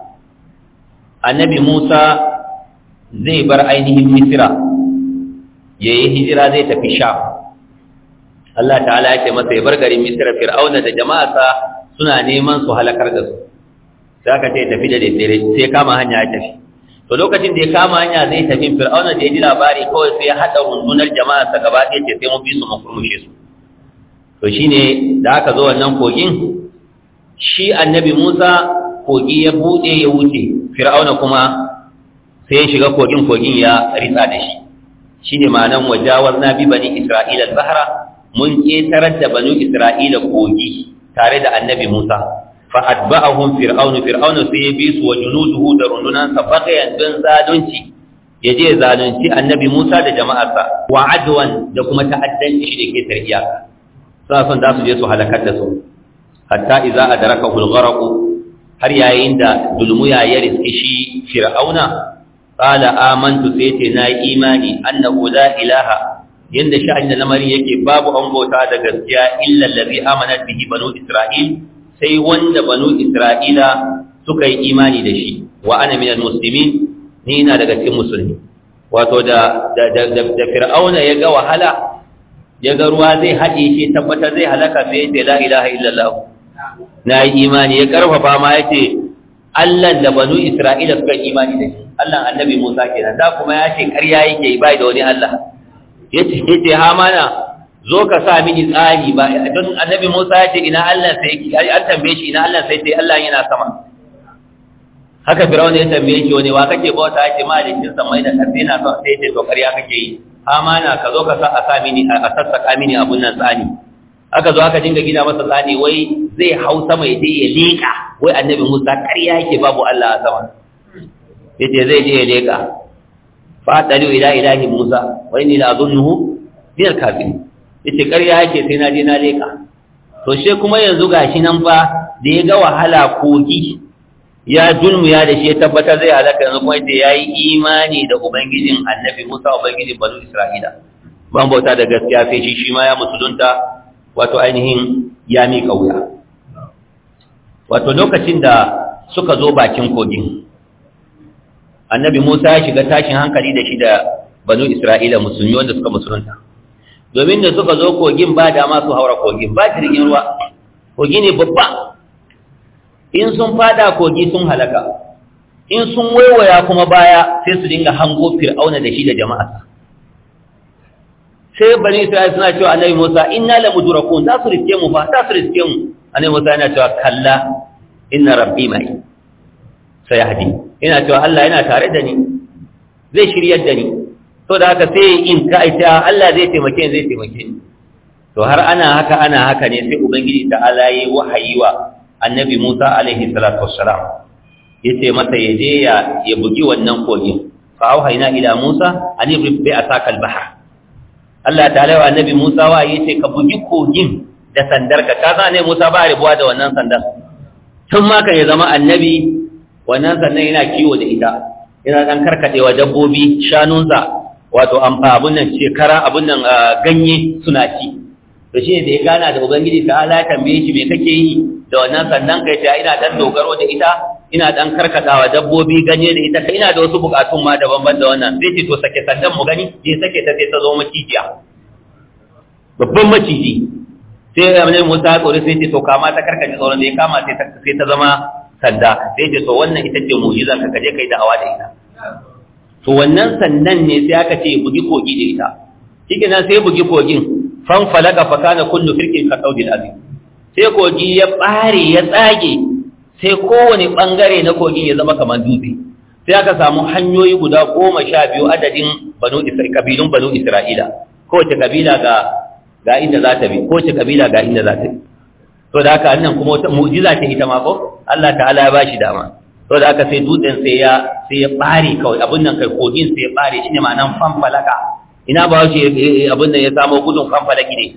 annabi Musa zai bar ainihin Misira yayi hijira zai tafi Sham Allah ta'ala ya ce masa ya bar garin Misira Fir'auna da jama'arsa suna neman su halakar da su sai aka ce tafi da daddare sai kama hanya ya tafi to lokacin da ya kama hanya zai tafi Fir'auna da ya ji labari kawai sai ya hada rundunar jama'arsa gaba ɗaya ce sai mu bi su mu kurmushe su to shine da aka zo wannan kogin shi annabi Musa kogi ya bude ya wuce Fir'auna kuma sai ya shiga kogin kogin ya ritsa da shi shine ma'anan wajawazna bi bani Isra'ila al-bahra mun ketarar da banu Isra'ila kogi tare da annabi Musa fa atba'ahum fir'aunu fir'aunu sai ya bi su wa junuduhu da rundunan sa bagayan don zalunci yaje zalunci annabi Musa da jama'arsa wa adwan da kuma ta'addanci da ke tariyaka suna son za su je su halakar da su hatta iza a daraka hulgaraku har yayin da dulmuya ya riske shi fir'auna qala amantu sai ce na imani annahu la ilaha yanda sha'ani da lamarin yake babu an bauta da gaskiya illa allazi amanat bihi banu isra'il sai wanda banu isra'ila suka yi imani da shi wa ana minal muslimin ni ina daga cikin musulmi wato da da da fir'auna ya ga wahala ya ga ruwa zai haɗe shi tabbatar zai halaka sai ya ce la ilaha illallah na yi imani ya karfafa ma ya ce Allah da banu Isra'ila suka yi imani da shi Allah annabi Musa kenan da kuma ya ce ƙarya yake yi bai da wani Allah ya ce ya ce hamana zo ka sa mini tsari ba don annabi Musa ya ce ina Allah sai yake an tambaye shi ina Allah sai ce Allah yana sama haka Fir'auna ya tambaye shi wani wa kake bauta ya ce malikin samai da ƙarfi na son sai ya ce to ƙarya kake yi amana ka zo ka sa a sa mini a sassaka mini abun nan tsani aka zo aka dinga gina masa tsani wai zai hau sama ya je ya leka wai annabi Musa ƙarya yake babu Allah a sama yace zai je ya leka fa talu ila ilahi Musa wa inni la azunnuhu min al-kafirin yace ƙarya yake sai na je na leka to she kuma yanzu gashi nan fa da ya ga wahala kogi ya dulmuya da shi ya tabbatar zai halaka yanzu kuma yace yayi imani da ubangijin annabi Musa ubangijin banu Isra'ila ban bauta da gaskiya sai shi shi ma ya musulunta wato ainihin ya miƙa wuya wato lokacin da suka zo bakin kogin annabi Musa ya shiga tashin hankali da shi da banu Isra'ila musulmi wanda suka musulunta domin da suka zo kogin ba dama su haura kogin ba jirgin ruwa kogi ne babba in sun fada kogi sun halaka in sun waiwaya kuma baya sai su dinga hango fir'auna da shi da jama'a sai bani Isra'ila suna cewa annabi Musa inna la mudrakun za su riske mu fa za su riske mu annabi Musa yana cewa kalla inna rabbi mai sayahdi ina cewa Allah yana tare da ni zai shiryar da ni to da haka sai in ka aita Allah zai taimake ni zai taimake ni to har ana haka ana haka ne sai ubangiji ta Allah yayi wahayi wa annabi Musa alaihi salatu wassalam yace masa ya je ya ya bugi wannan kogin fa auhayna ila Musa an ibrib bi asaka al-bahr Allah ta'ala wa annabi Musa wa yace ka bugi kogin da sandarka ka san ne Musa ba ribuwa da wannan sandar tun ma kan ya zama annabi wannan sannan yana kiwo da ita yana dan karkadewa dabbobi shanunsa wato abun nan shekara abun nan ganye suna ci to shi da ya gana da ubangiji ta ala tambaye shi me kake yi da wannan sannan kai ta ina dan dogaro da ita ina dan karkadawa dabbobi ganye da ita ina da wasu bukatun ma daban-daban da wannan sai ce to sake sandan mu gani je sake ta sai ta zo macijiya babban maciji sai ya mun Musa tsore sai ce to kama ta karkace tsoron da ya kama sai ta sai ta zama sanda sai ce to wannan ita ce mu'jizar ka kaje kai da'awa da ita to wannan sandan ne sai aka ce bugi kogi da ita shike nan sai bugi kogin fan falaka fa kana kullu firqin ka saudil azim sai kogi ya bare ya tsage sai kowane bangare na kogin ya zama kamar dutse sai aka samu hanyoyi guda goma sha biyu adadin banu isra'ila kabilun banu isra'ila kowace kabila ga ga inda za ta bi kowace kabila ga inda za ta bi to da haka annan kuma wata mu'jiza ce ita ma ko Allah ta'ala ya bashi dama to da haka sai dutsen sai ya sai ya bare kawai abin nan kai kogin sai ya bare shine ma'anan fanfalaka ina ba shi abin nan ya samu gudun fanfalaki ne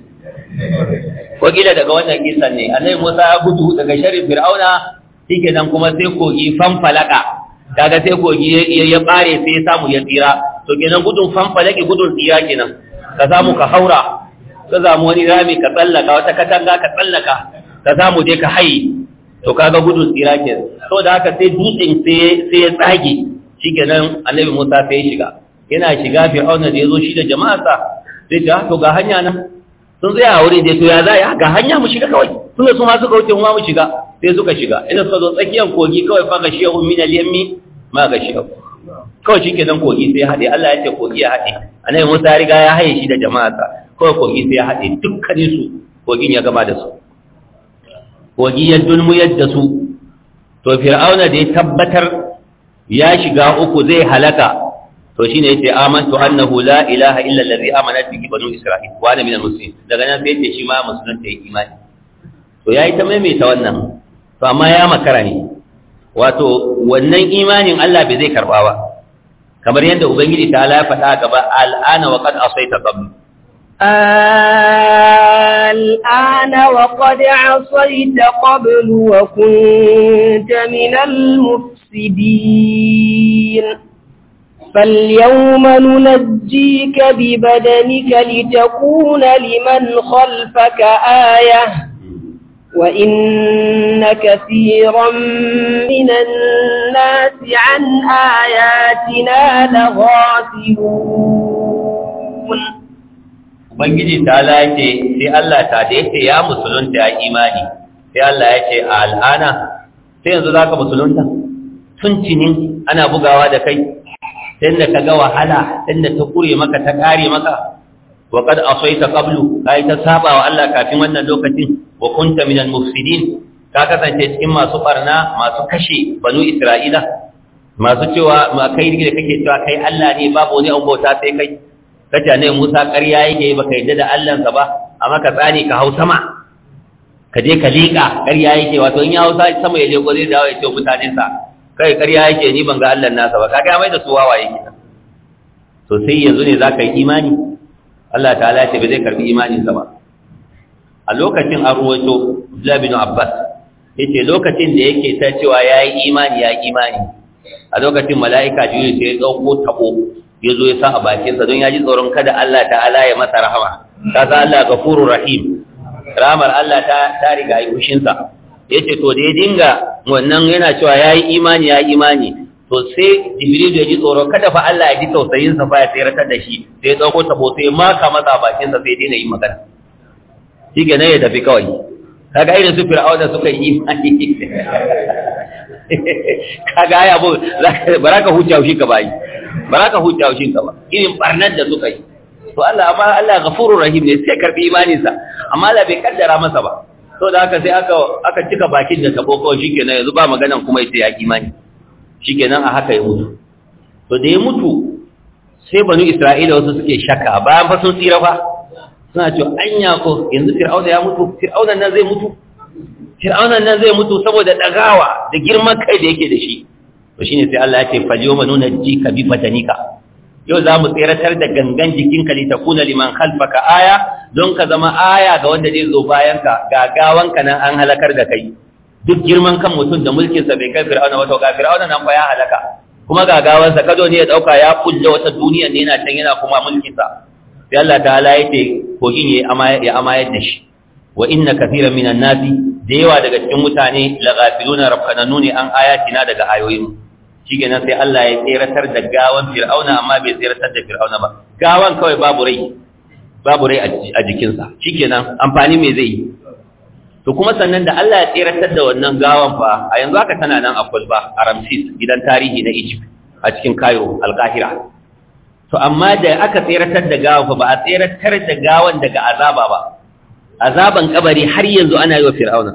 ko gida daga wannan kisan ne annabi Musa ya gudu daga sharri fir'auna shike nan kuma sai kogi fanfalaka kaga sai kogi ya bare sai ya samu ya tsira to kenan gudun fanfalaki gudun tsira kenan ka samu ka haura ka samu wani rami ka tsallaka wata katanga ka tsallaka ka samu dai ka hayi to kaga gudun tsira ke to da haka sai dutsen sai ya tsage shikenan annabi Musa sai ya shiga yana shiga Fir'auna da yazo shi da jama'arsa sai ta to ga hanya nan sun tsaya a wurin da to ya za ya ga hanya mu shiga kawai tunda su ma suka wuce mu ma mu shiga sai suka shiga idan suka zo tsakiyar kogi kawai fa ga shehu min al-yammi ma ga shehu kawai shikenan kogi sai ya hade Allah ya ce kogi ya hade annabi Musa ya riga ya haye shi da jama'arsa kawai kogi sai ya haɗe dukkanin su kogin ya gama da su kogi ya dulmuyar da su to fir'auna da ya tabbatar ya shiga uku zai halaka to shine yace amantu annahu la ilaha illa allazi amanat bihi banu isra'il wa ana minal muslimin daga nan sai yace shi ma musulunta yake imani to yayi ta maimaita wannan to amma ya makara ne wato wannan imanin Allah bai zai karba ba kamar yadda ubangiji ta ya faɗa gaba al'ana wa qad asaita qabl الآن وقد عصيت قبل وكنت من المفسدين فاليوم ننجيك ببدنك لتكون لمن خلفك آية وإن كثيرا من الناس عن آياتنا لغافلون Ubangiji ta lace sai Allah ta da yake ya musulunta ya imani sai Allah ya ce a al'ana sai yanzu za ka musulunta tun cinin ana bugawa da kai sai da ka ga wahala sai da ta kure maka ta kare maka wa kad asaita qablu kai ta saba wa Allah kafin wannan lokacin wa kunta minal mufsidin ka kasance cikin masu barna masu kashe banu Isra'ila masu cewa ma kai da kake cewa kai Allah ne babu wani an bauta sai kai kace ne Musa ƙarya yake baka yadda da Allahnsa ba amma ka tsani ka hau sama ka je ka liƙa ƙarya yake wato in ya hau sama ya je gore da ya ce mutanen sa kai ƙarya yake ni ban ga Allah nasa ba kaga mai da su wawaye kina to sai yanzu ne zaka yi imani Allah ta'ala ya ce bai zai karbi imanin sa ba a lokacin an ruwaito Abdullah bin Abbas yace lokacin da yake ta cewa yayi imani ya imani a lokacin mala'ika jibril sai ya dauko tabo ya zo ya sa a bakinsa don ya ji tsoron kada Allah ta'ala ya masa rahama ka sa Allah gafurur rahim ramar Allah ta ta riga yi fushinsa yace to da ya dinga wannan yana cewa yayi imani yayi imani to sai jibril ya ji tsoro kada fa Allah ya ji tausayin sa fa ya tsiratar da shi sai ya dauko tabo sai maka masa bakin sa sai dai na yi magana shi ke ya tafi kawai kaga irin su fir'auna suka yi imani kaga ai abu baraka huta shi ka bai baraka huta shi ka ba irin barnar da suka yi to Allah amma Allah ghafurur rahim ne sai karbi imanin sa amma Allah bai kaddara masa ba to da haka sai aka aka cika bakin da tabo kawai shikenan yanzu ba maganan kuma yace ya imani shikenan a haka ya mutu to da ya mutu sai banu Isra'ila wasu suke shakka bayan fa sun tsira fa suna cewa anya ko yanzu Fir'auna ya mutu Fir'auna nan zai mutu Fir'auna nan zai mutu saboda dagawa da girman kai da yake da shi to shine sai Allah ya ce falyawma nunajjika bi badanika yau za mu tseratar da gangan jikinka li takuna liman khalfaka aya don ka zama aya ga wanda zai zo bayanka gagawanka nan an halakar da kai duk girman kan mutum da mulkinsa bai kai fir'auna wato ga fir'auna nan fa ya halaka kuma gagawansa kado ne ya dauka ya kulle wata duniya ne yana can yana kuma mulkinsa sai Allah ta'ala ya ce kogin ya amayar da shi wa inna kathiran minan nasi da yawa daga cikin mutane la ghafiluna rabbananu ne an ayatina daga ayoyin shikenan sai Allah ya tseratar da gawan fir'auna amma bai tseratar da fir'auna ba gawan kawai babu rai babu rai a jikinsa shikenan amfani me zai yi to kuma sannan da Allah ya tseratar da wannan gawan fa a yanzu haka tana nan a Kulba a Ramses gidan tarihi na Egypt a cikin Cairo Al-Qahira to amma da aka tseratar da gawan fa ba a tseratar da gawan daga azaba ba azaban kabari har yanzu ana yi wa fir'auna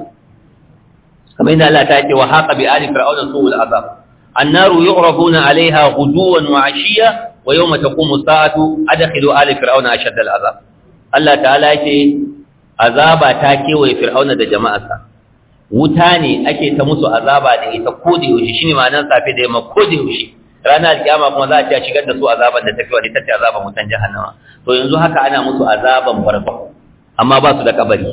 kamar yadda Allah ta ce wa haqa bi ali fir'auna su'ul azab annaru yu'rafuna 'alayha ghuduwan wa 'ashiyya wa yawma taqumu as-sa'atu adkhilu ali fir'auna ashadda al-azab Allah ta'ala ce azaba ta kewaye fir'auna da jama'arsa wuta ne ake ta musu azaba da ita ko da yaushe shine ma'anar safe da yamma ko da yaushe ranar alkiyama kuma za a ci shigar da su azaban da tafi wani tace azaban wutan jahannama to yanzu haka ana musu azaban farko amma ba su da kabari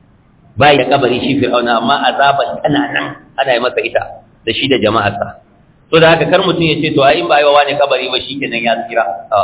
ba ya kabari shi fir'auna amma azaban tana nan ana yi masa ita da shi da jama'arsa to da haka kar mutum ya ce to ai in ba yi wa wani kabari ba shikenan ya tsira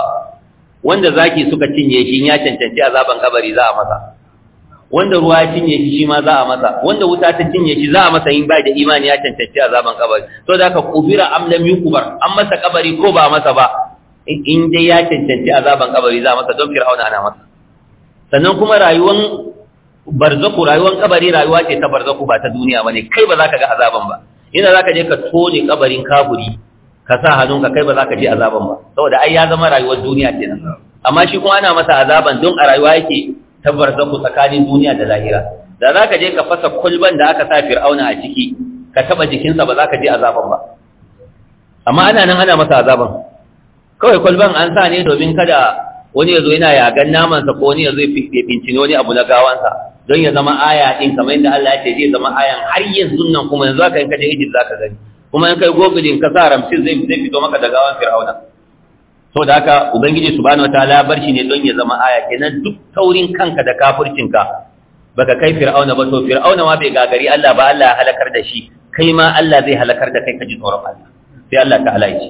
wanda zaki suka cinye shi ya cancanci azaban kabari za a masa wanda ruwa ya cinye shi shi ma za a masa wanda wuta ta cinye shi za a masa in bai da imani ya cancanci azaban kabari to da haka kubira am lam yukubar an masa kabari ko ba masa ba in dai ya cancanci azaban kabari za a masa don fir'auna ana masa sannan kuma rayuwan barzaku rayuwan kabari rayuwa ce ta barzaku ba ta duniya bane kai ba za ka ga azaban ba ina za ka je ka tone kabarin kaburi ka sa hannunka kai ba za ka je azaban ba saboda ai ya zama rayuwar duniya kenan amma shi kuma ana masa azaban don a rayuwa yake tabbar zaku tsakanin duniya da lahira da za ka je ka fasa kulban da aka sa fir'auna a ciki ka taba jikinsa ba za ka je azaban ba amma ana nan ana masa azaban kawai kulban an sa ne domin kada wani ya zo yana yagan namansa ko wani ya zo ya fincini wani abu na gawansa don ya zama aya din kamar yadda Allah ya ce zai zama ayan har yanzu nan kuma yanzu aka in ka je Egypt zaka gani kuma in kai gogulin ka sa ramsin zai zai fito maka da gawan fir'auna to da haka ubangiji subhanahu wataala bar shi ne don ya zama aya kenan duk taurin kanka da kafircinka baka kai fir'auna ba to fir'auna ma bai gagari Allah ba Allah ya halakar da shi kai ma Allah zai halakar da kai ka ji tsoron Allah sai Allah ta'ala ya ce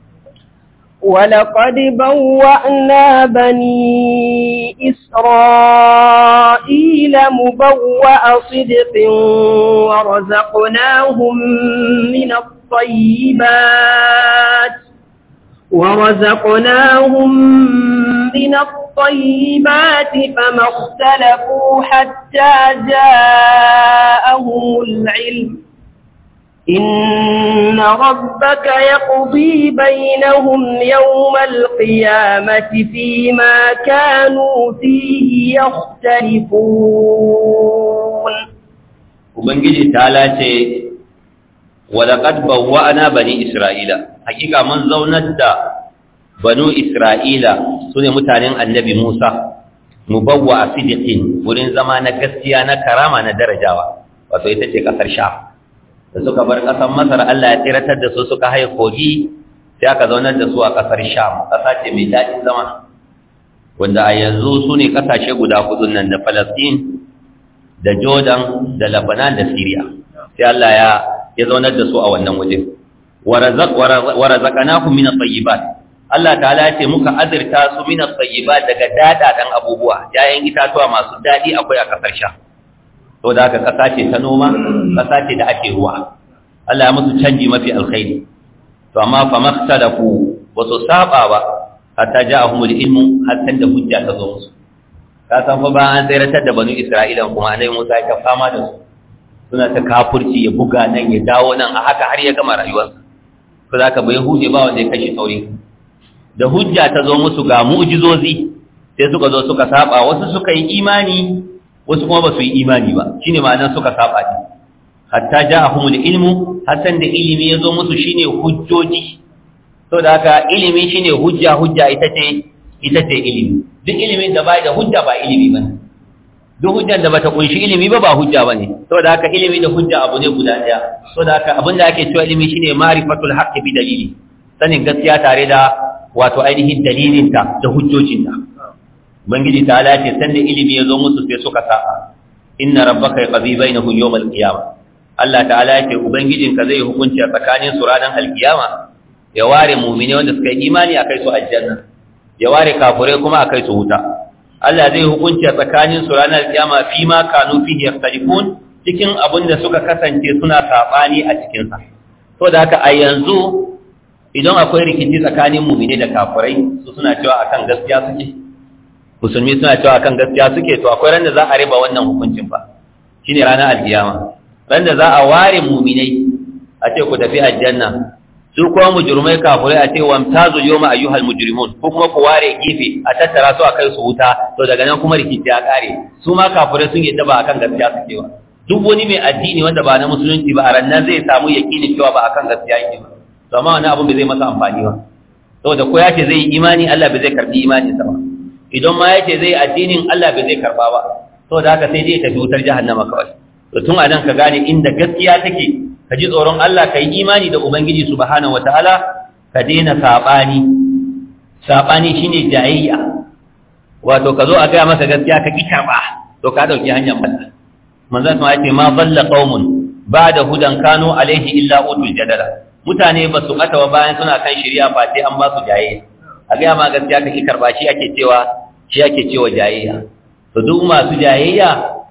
ولقد بوأنا بني إسرائيل مبوأ صدق ورزقناهم من الطيبات ورزقناهم من الطيبات فما اختلفوا حتى جاءهم العلم إن ربك يقضي بينهم يوم القيامة فيما كانوا فيه يختلفون Ubangiji ta lace, Walaƙad bawwa'ana bani Isra'ila, hakika mun zaunar da banu Isra'ila su ne mutanen annabi Musa, mu bawwa a sidikin wurin zama na gaskiya na karama na darajawa, wato ita ce ƙasar sha. da suka bar ƙasar masar Allah ya tsiratar da su suka haye kogi sai aka zaunar da su a ƙasar sham ƙasa ce mai daɗin zama wanda a yanzu su ne ƙasashe guda hudu nan da falastin da jordan da labanan da syria sai Allah ya ya zaunar da su a wannan waje wa razaqnakum min at-tayyibat Allah ta'ala ce muka azurta su min at-tayyibat daga dadadan abubuwa yayin itatuwa masu dadi akwai a kasar sha to da haka kasa ce ta noma kasa ce da ake ruwa Allah ya musu canji mafi alkhairi to amma fa makhtalafu wasu saba ba hatta ja'ahumul ilmu hatta da hujja ta zo musu ka san fa ba an tsiratar da banu Isra'ila kuma annabi Musa ya fama da su suna ta kafurci ya buga nan ya dawo nan a haka har ya gama rayuwarsa ko zaka bai huje ba wanda ya kashe sauri da hujja ta zo musu ga mu'jizozi sai suka zo suka saba wasu suka yi imani wasu kuma ba su yi imani ba shine ma'anar suka saba ne hatta ja'ahumul ilmu hasan da ilimi ya zo musu shine hujjoji to da haka ilimi shine hujja hujja ita ce ita ce ilimi duk ilimin da bai da hujja ba ilimi bane duk hujjar da bata kunshi ilimi ba ba hujja bane saboda haka ilimi da hujja abu ne guda daya saboda haka abinda ake cewa ilimi shine ma'rifatul haqqi bi dalili sanin gaskiya tare da wato ainihin dalilinta da hujjojinta ubangiji ta alace sanda ilimi ya zo musu sai suka saba inna rabbaka yaqdi bainahum yawm al-qiyamah Allah ta'ala yake ubangijinka zai hukunci a tsakanin su ranar alkiyama ya ware mu'mini wanda suka yi imani akai su aljanna ya ware kafirai kuma akai su wuta Allah zai hukunci a tsakanin su ranar alkiyama fi ma kanu fihi yakhtalifun cikin abin da suka kasance suna sabani a cikin sa to da haka a yanzu idan akwai rikici tsakanin mu'mini da kafirai su suna cewa akan gaskiya suke musulmi suna cewa akan gaskiya suke to akwai ran da za a riba wannan hukuncin fa shine ranar alkiyama ran da za a ware mu'minai a ce ku tafi aljanna su kuma mujrimai kafirai a ce wamtazu yawma ayyuhal mujrimun ko kuma ku ware gefe a tattara su a kai su wuta to daga nan kuma rikici ya kare su ma kafirai sun yadda ba akan gaskiya suke ba duk wani mai addini wanda ba na musulunci ba a rannan zai samu yakinin cewa ba akan gaskiya yake ba to amma wani abun bai zai masa amfani ba saboda ko ya ce zai yi imani Allah bai zai karbi imanin sa ba idan ma ya ce zai addinin Allah bai zai karba ba saboda haka sai dai tafi wutar jahannama kawai to tun a nan ka gane inda gaskiya take ka ji tsoron Allah ka yi imani da Ubangiji subhanahu wataala ka daina saɓani saɓani shine jayayya wato ka zo a gaya masa gaskiya ka ki karɓa to ka ɗauki hanyar mata manzon sama ce ma balla qaumun ba'da hudan kanu alaihi illa utul jadala mutane ba su ɓata bayan suna kan shirya ba sai an ba su jayayya a gaya ma gaskiya ka ki karɓa shi ake cewa shi ake cewa jayayya to duk masu jayayya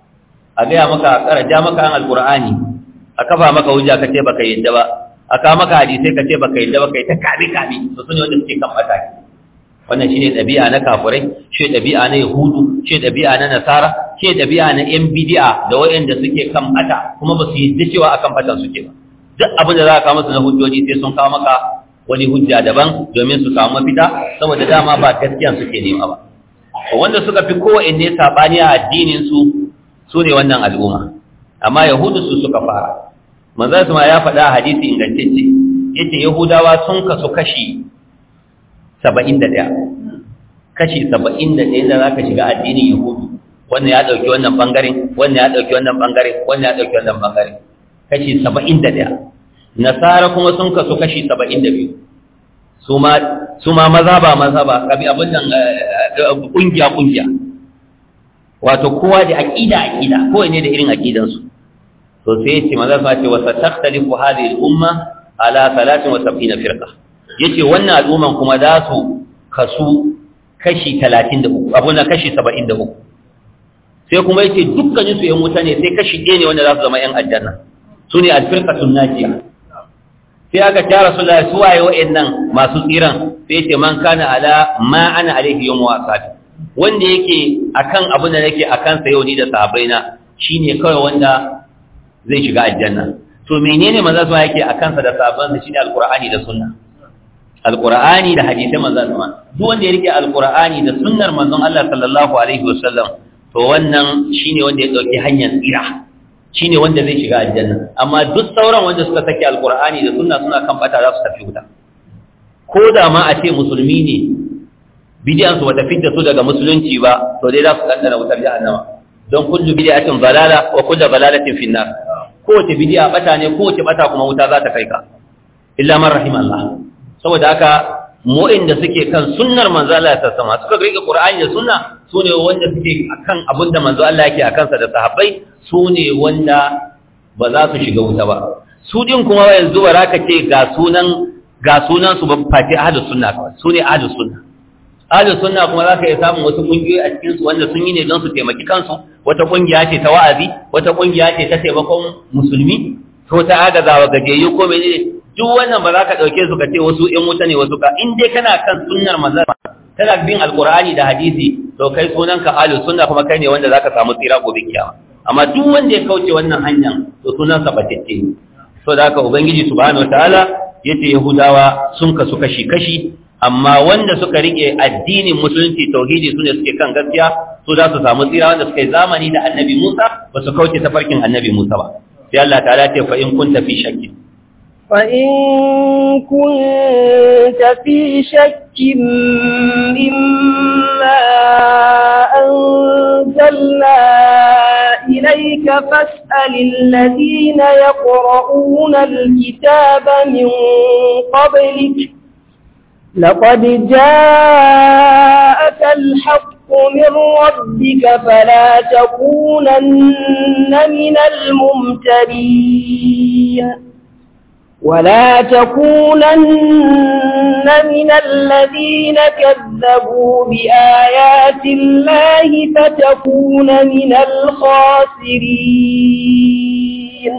a gaya maka a ƙara maka an alƙur'ani a kafa maka hujja ka ce baka yadda ba a kawo maka hadisai ka ce baka yadda ba kai ta kabi kabi to sune wanda suke kan mata wannan shine ɗabi'a na kafirai shi ɗabi'a na yahudu shi ɗabi'a na nasara shi ɗabi'a na yan bid'a da wayanda suke kan mata kuma ba su yadda cewa akan fatan suke ba duk abin da za ka kawo musu na hujjoji sai sun kawo maka wani hujja daban domin su samu mafita saboda dama ba gaskiya suke nema ba wanda suka fi kowanne sabani a addinin su su ne wannan al'umma amma yahudu su suka fara manzo su ma ya faɗa hadisi ingantacce yace yahudawa sun kasu kashi 71 kashi 71 da zaka shiga addinin yahudu wannan ya dauki wannan bangaren wannan ya dauki wannan bangaren wannan ya dauki wannan bangaren kashi 71 nasara kuma sun kasu kashi 72 su ma su ma maza ba maza ba kabi abin nan kungiya kungiya wato kowa da aqida aqida kowa ne da irin aqidansu to sai yace maza fa ce wa satakhtalifu hadhihi al-umma ala 73 firqa yace wannan al'umman kuma za su kasu kashi 33 abun nan kashi 73 sai kuma yace dukkanin su yan wuta ne sai kashi ɗaya ne wanda za su zama yan aljanna sune al-firqatun najiya sai aka ce rasulullahi su waye wa'annan masu tsiran sai yace man kana ala ma ana alaihi yawm wa ashabi wanda yake akan abin da nake akan sa yau ni da sahabbaina shine kawai wanda zai shiga aljanna to menene manzo sa yake akan sa da sahabban sa shine alqur'ani da sunna alqur'ani da hadisi manzo sa duk wanda ya rike alqur'ani da sunnar manzon Allah sallallahu alaihi wasallam to wannan shine wanda ya dauki hanyar tsira shine wanda zai shiga aljanna amma duk sauran wanda suka saki alqur'ani da sunna suna kan bata za su tafi wuta ko da ma a ce musulmi ne bidiyan su bata fidda su daga musulunci ba to dai za su kaddara wutar jahannama don kullu bid'atin balala wa kullu balalatin fi nar kowace bid'a bata ne kowace bata kuma wuta za ta kai ka illa man rahim Allah saboda haka mu'in da suke kan sunnar manzo Allah ta sama suka rike Qur'ani da sunna sune wanda suke akan abinda manzo Allah yake akan sa da sahabbai sune wanda ba za su shiga wuta ba su din kuma yanzu ba za ka ce ga sunan ga sunan su ba fati ahlus sunna kawai su ne ahlus sunna ahlus sunna kuma zaka iya samun wasu kungiyoyi a cikin su wanda sun yi ne don su taimaki kansu wata kungiya ce ta wa'azi wata kungiya ce ta taimakon musulmi ko ta agazawa gajiyayyu ko menene duk wannan ba za ka ɗauke su ka ce wasu ‘yan wuta ne wasu ka in dai kana kan sunnar manzan kana bin alkur'ani da hadisi to kai sunan ka alu sunna kuma kai ne wanda za ka samu tsira gobe kiyama amma duk wanda ya kauce wannan hanyar to sunan sa batacce ne so da haka ubangiji subhanahu wataala yace yahudawa sun kasu kashi kashi amma wanda suka rike addinin musulunci tauhidi sune suke kan gaskiya su za su samu tsira wanda suka yi zamani da annabi Musa ba su kauce tafarkin annabi Musa ba sai Allah ta'ala ce fa in kunta fi shakkin فإن كنت في شك مما أنزلنا إليك فاسأل الذين يقرؤون الكتاب من قبلك لقد جاءك الحق من ربك فلا تكونن من الممترين ولا تكونن من الذين كذبوا بآيات الله فتكون من الخاسرين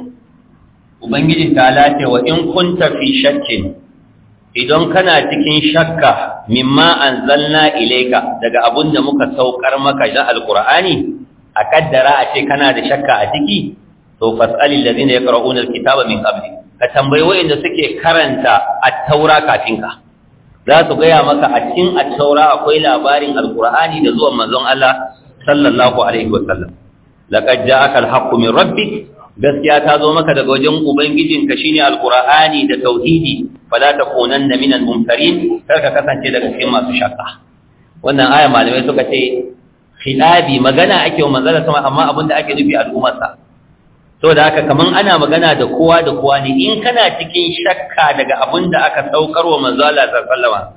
Ubangiji ta lace wa in kunta fi shakkin idan kana cikin shakka mimma anzalna ilayka daga abun da muka saukar maka da alqur'ani a kaddara a ce kana da shakka a ciki to fas'alil ladina yaqra'una alkitaba min qablik ka tambayi waɗanda suke karanta attaura kafin ka za su gaya maka a cikin attaura akwai labarin alkur'ani da zuwan manzon Allah sallallahu alaihi wasallam laqad ja'aka alhaqqu min rabbik gaskiya ta zo maka daga wajen ubangijinka shine alkur'ani da tauhidi fala takunanna minal mumtarin kar ka kasance daga cikin masu shakka wannan aya malamai suka ce khilabi magana ake wa manzon sama amma abinda ake nufi al'ummarsa saboda haka kaman ana magana da kowa da kowa ne in kana cikin shakka daga abin da aka saukar wa manzo Allah sallallahu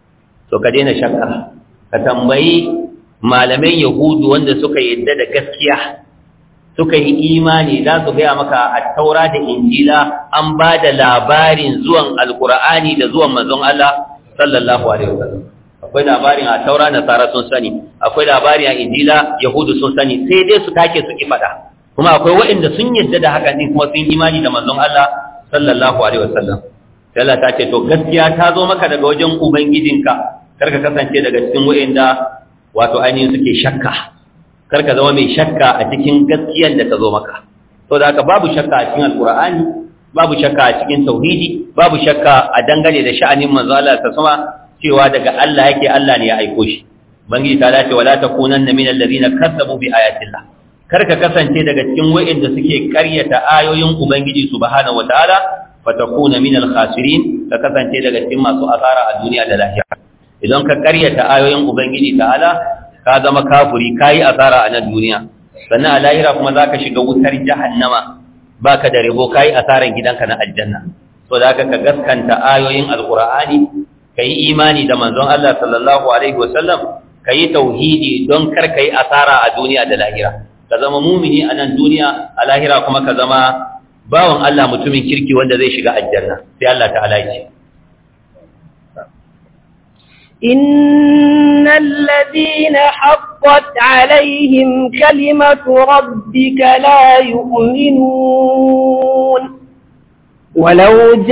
to ka daina shakka ka tambayi malaman yahudu wanda suka yadda da gaskiya suka yi imani za su gaya maka a taura da injila an ba da labarin zuwan alkur'ani da zuwan manzon Allah sallallahu alaihi wasallam akwai labarin a taura nasara sun sani akwai labarin a injila yahudu sun sani sai dai su take su ki faɗa kuma akwai waɗanda sun yadda da haka din kuma sun imani da manzon Allah sallallahu alaihi wasallam sai Allah ta ce to gaskiya ta zo maka daga wajen ubangijinka kar ka kasance daga cikin waɗanda wato ainihin suke shakka kar ka zama mai shakka a cikin gaskiyar da ta zo maka to da haka babu shakka a cikin alqur'ani babu shakka a cikin tauhidi babu shakka a dangane da sha'anin manzo Allah ta sama cewa daga Allah yake Allah ne ya aiko shi bangiji ta dace wala takunanna minal ladina kazzabu bi ayatillah kar ka kasance daga cikin wa'inda suke karyata ayoyin ubangiji subhanahu wataala fatakuna minal khasirin ka kasance daga cikin masu asara a duniya da lahira idan ka karyata ayoyin ubangiji ta'ala ka zama kafiri kai asara a nan duniya sannan a lahira kuma zaka shiga wutar jahannama baka da rabo kai asaran gidanka na aljanna so da ka gaskanta ayoyin alqur'ani kai imani da manzon Allah sallallahu alaihi wasallam kai tauhidi don kar kai asara a duniya da lahira ka zama mumini a nan duniya a lahira kuma ka zama bawan Allah mutumin kirki wanda zai shiga aljanna sai Allah ta'ala ya ce إن الذين حقت عليهم كلمة ربك لا يؤمنون ولو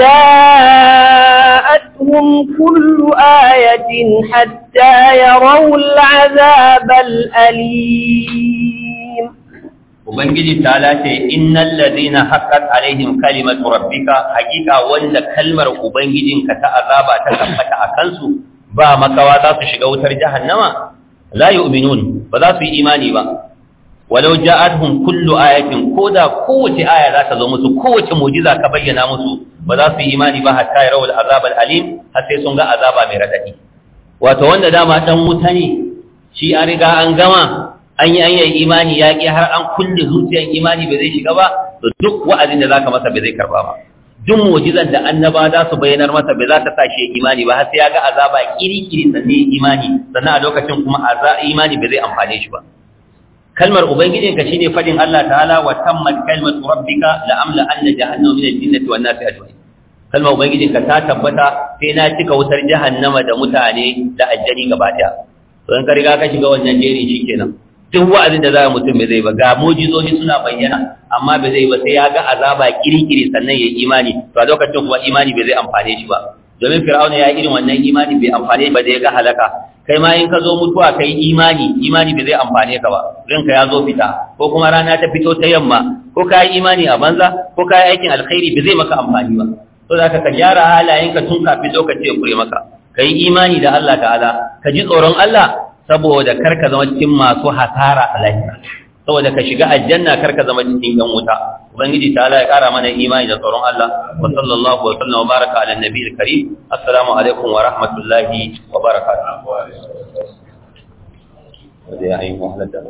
جاءتهم كل آية حتى يروا العذاب الأليم Ubangiji ta lace innal ladina haqqat alaihim kalimatu rabbika hakika wanda kalmar ubangijinka ta azaba ta tabbata a kansu ba makawa za su shiga wutar jahannama la yu'minun ba za su yi imani ba walau ja'atuhum kullu ayatin koda kowace aya za ta zo musu kowace mu'jiza ka bayyana musu ba za su yi imani ba hatta yarawul azab alim har sai sun ga azaba mai radadi wato wanda dama dan wuta ne shi an riga an gama an yi hanyar imani ya ƙi har an kulle zuciyar imani bai zai shiga ba to duk wa'azin da zaka masa bai zai karba ba duk mu'jizan da annaba za su bayyanar masa bai za ta sa shi imani ba har sai ya ga azaba kiri-kiri sannan imani sannan a lokacin kuma imani bai zai amfane shi ba kalmar ubangijinka shine fadin Allah ta'ala wa tammat kalmatu rabbika la amla anna jahannama min al-jinnati wan nasi ajma'in kalmar ubangijin ka ta tabbata sai na cika wutar jahannama da mutane da aljani gaba daya to in ka riga ka shiga wannan jeri shikenan duk wa'azin da za mutum bai zai ba ga mujizoji suna bayyana amma bai zai ba sai ya ga azaba kirikiri sannan ya imani to a lokacin kuma imani bai zai amfane shi ba domin fir'auna ya irin wannan imani bai amfane ba da ya ga halaka kai ma in ka zo mutuwa kai imani imani bai zai amfane ka ba ranka ya zo fita ko kuma rana ta fito ta yamma ko ka yi imani a banza ko ka yi aikin alkhairi bai zai maka amfani ba to za ka gyara halayenka tun kafin lokaci ya kure maka ka yi imani da Allah ta'ala ka ji tsoron Allah saboda kar ka zama cikin masu hasara a lahira saboda ka shiga aljanna kar ka zama cikin yan wuta ubangiji ta Allah ya kara mana imani da tsoron Allah wa sallallahu wa sallam wa baraka ala nabiyil karim assalamu alaikum wa rahmatullahi wa barakatuh wanda ya yi wahalar da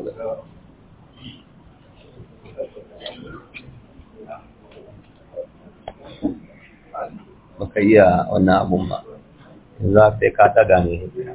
baka iya wannan abun ba za sai ka taga ne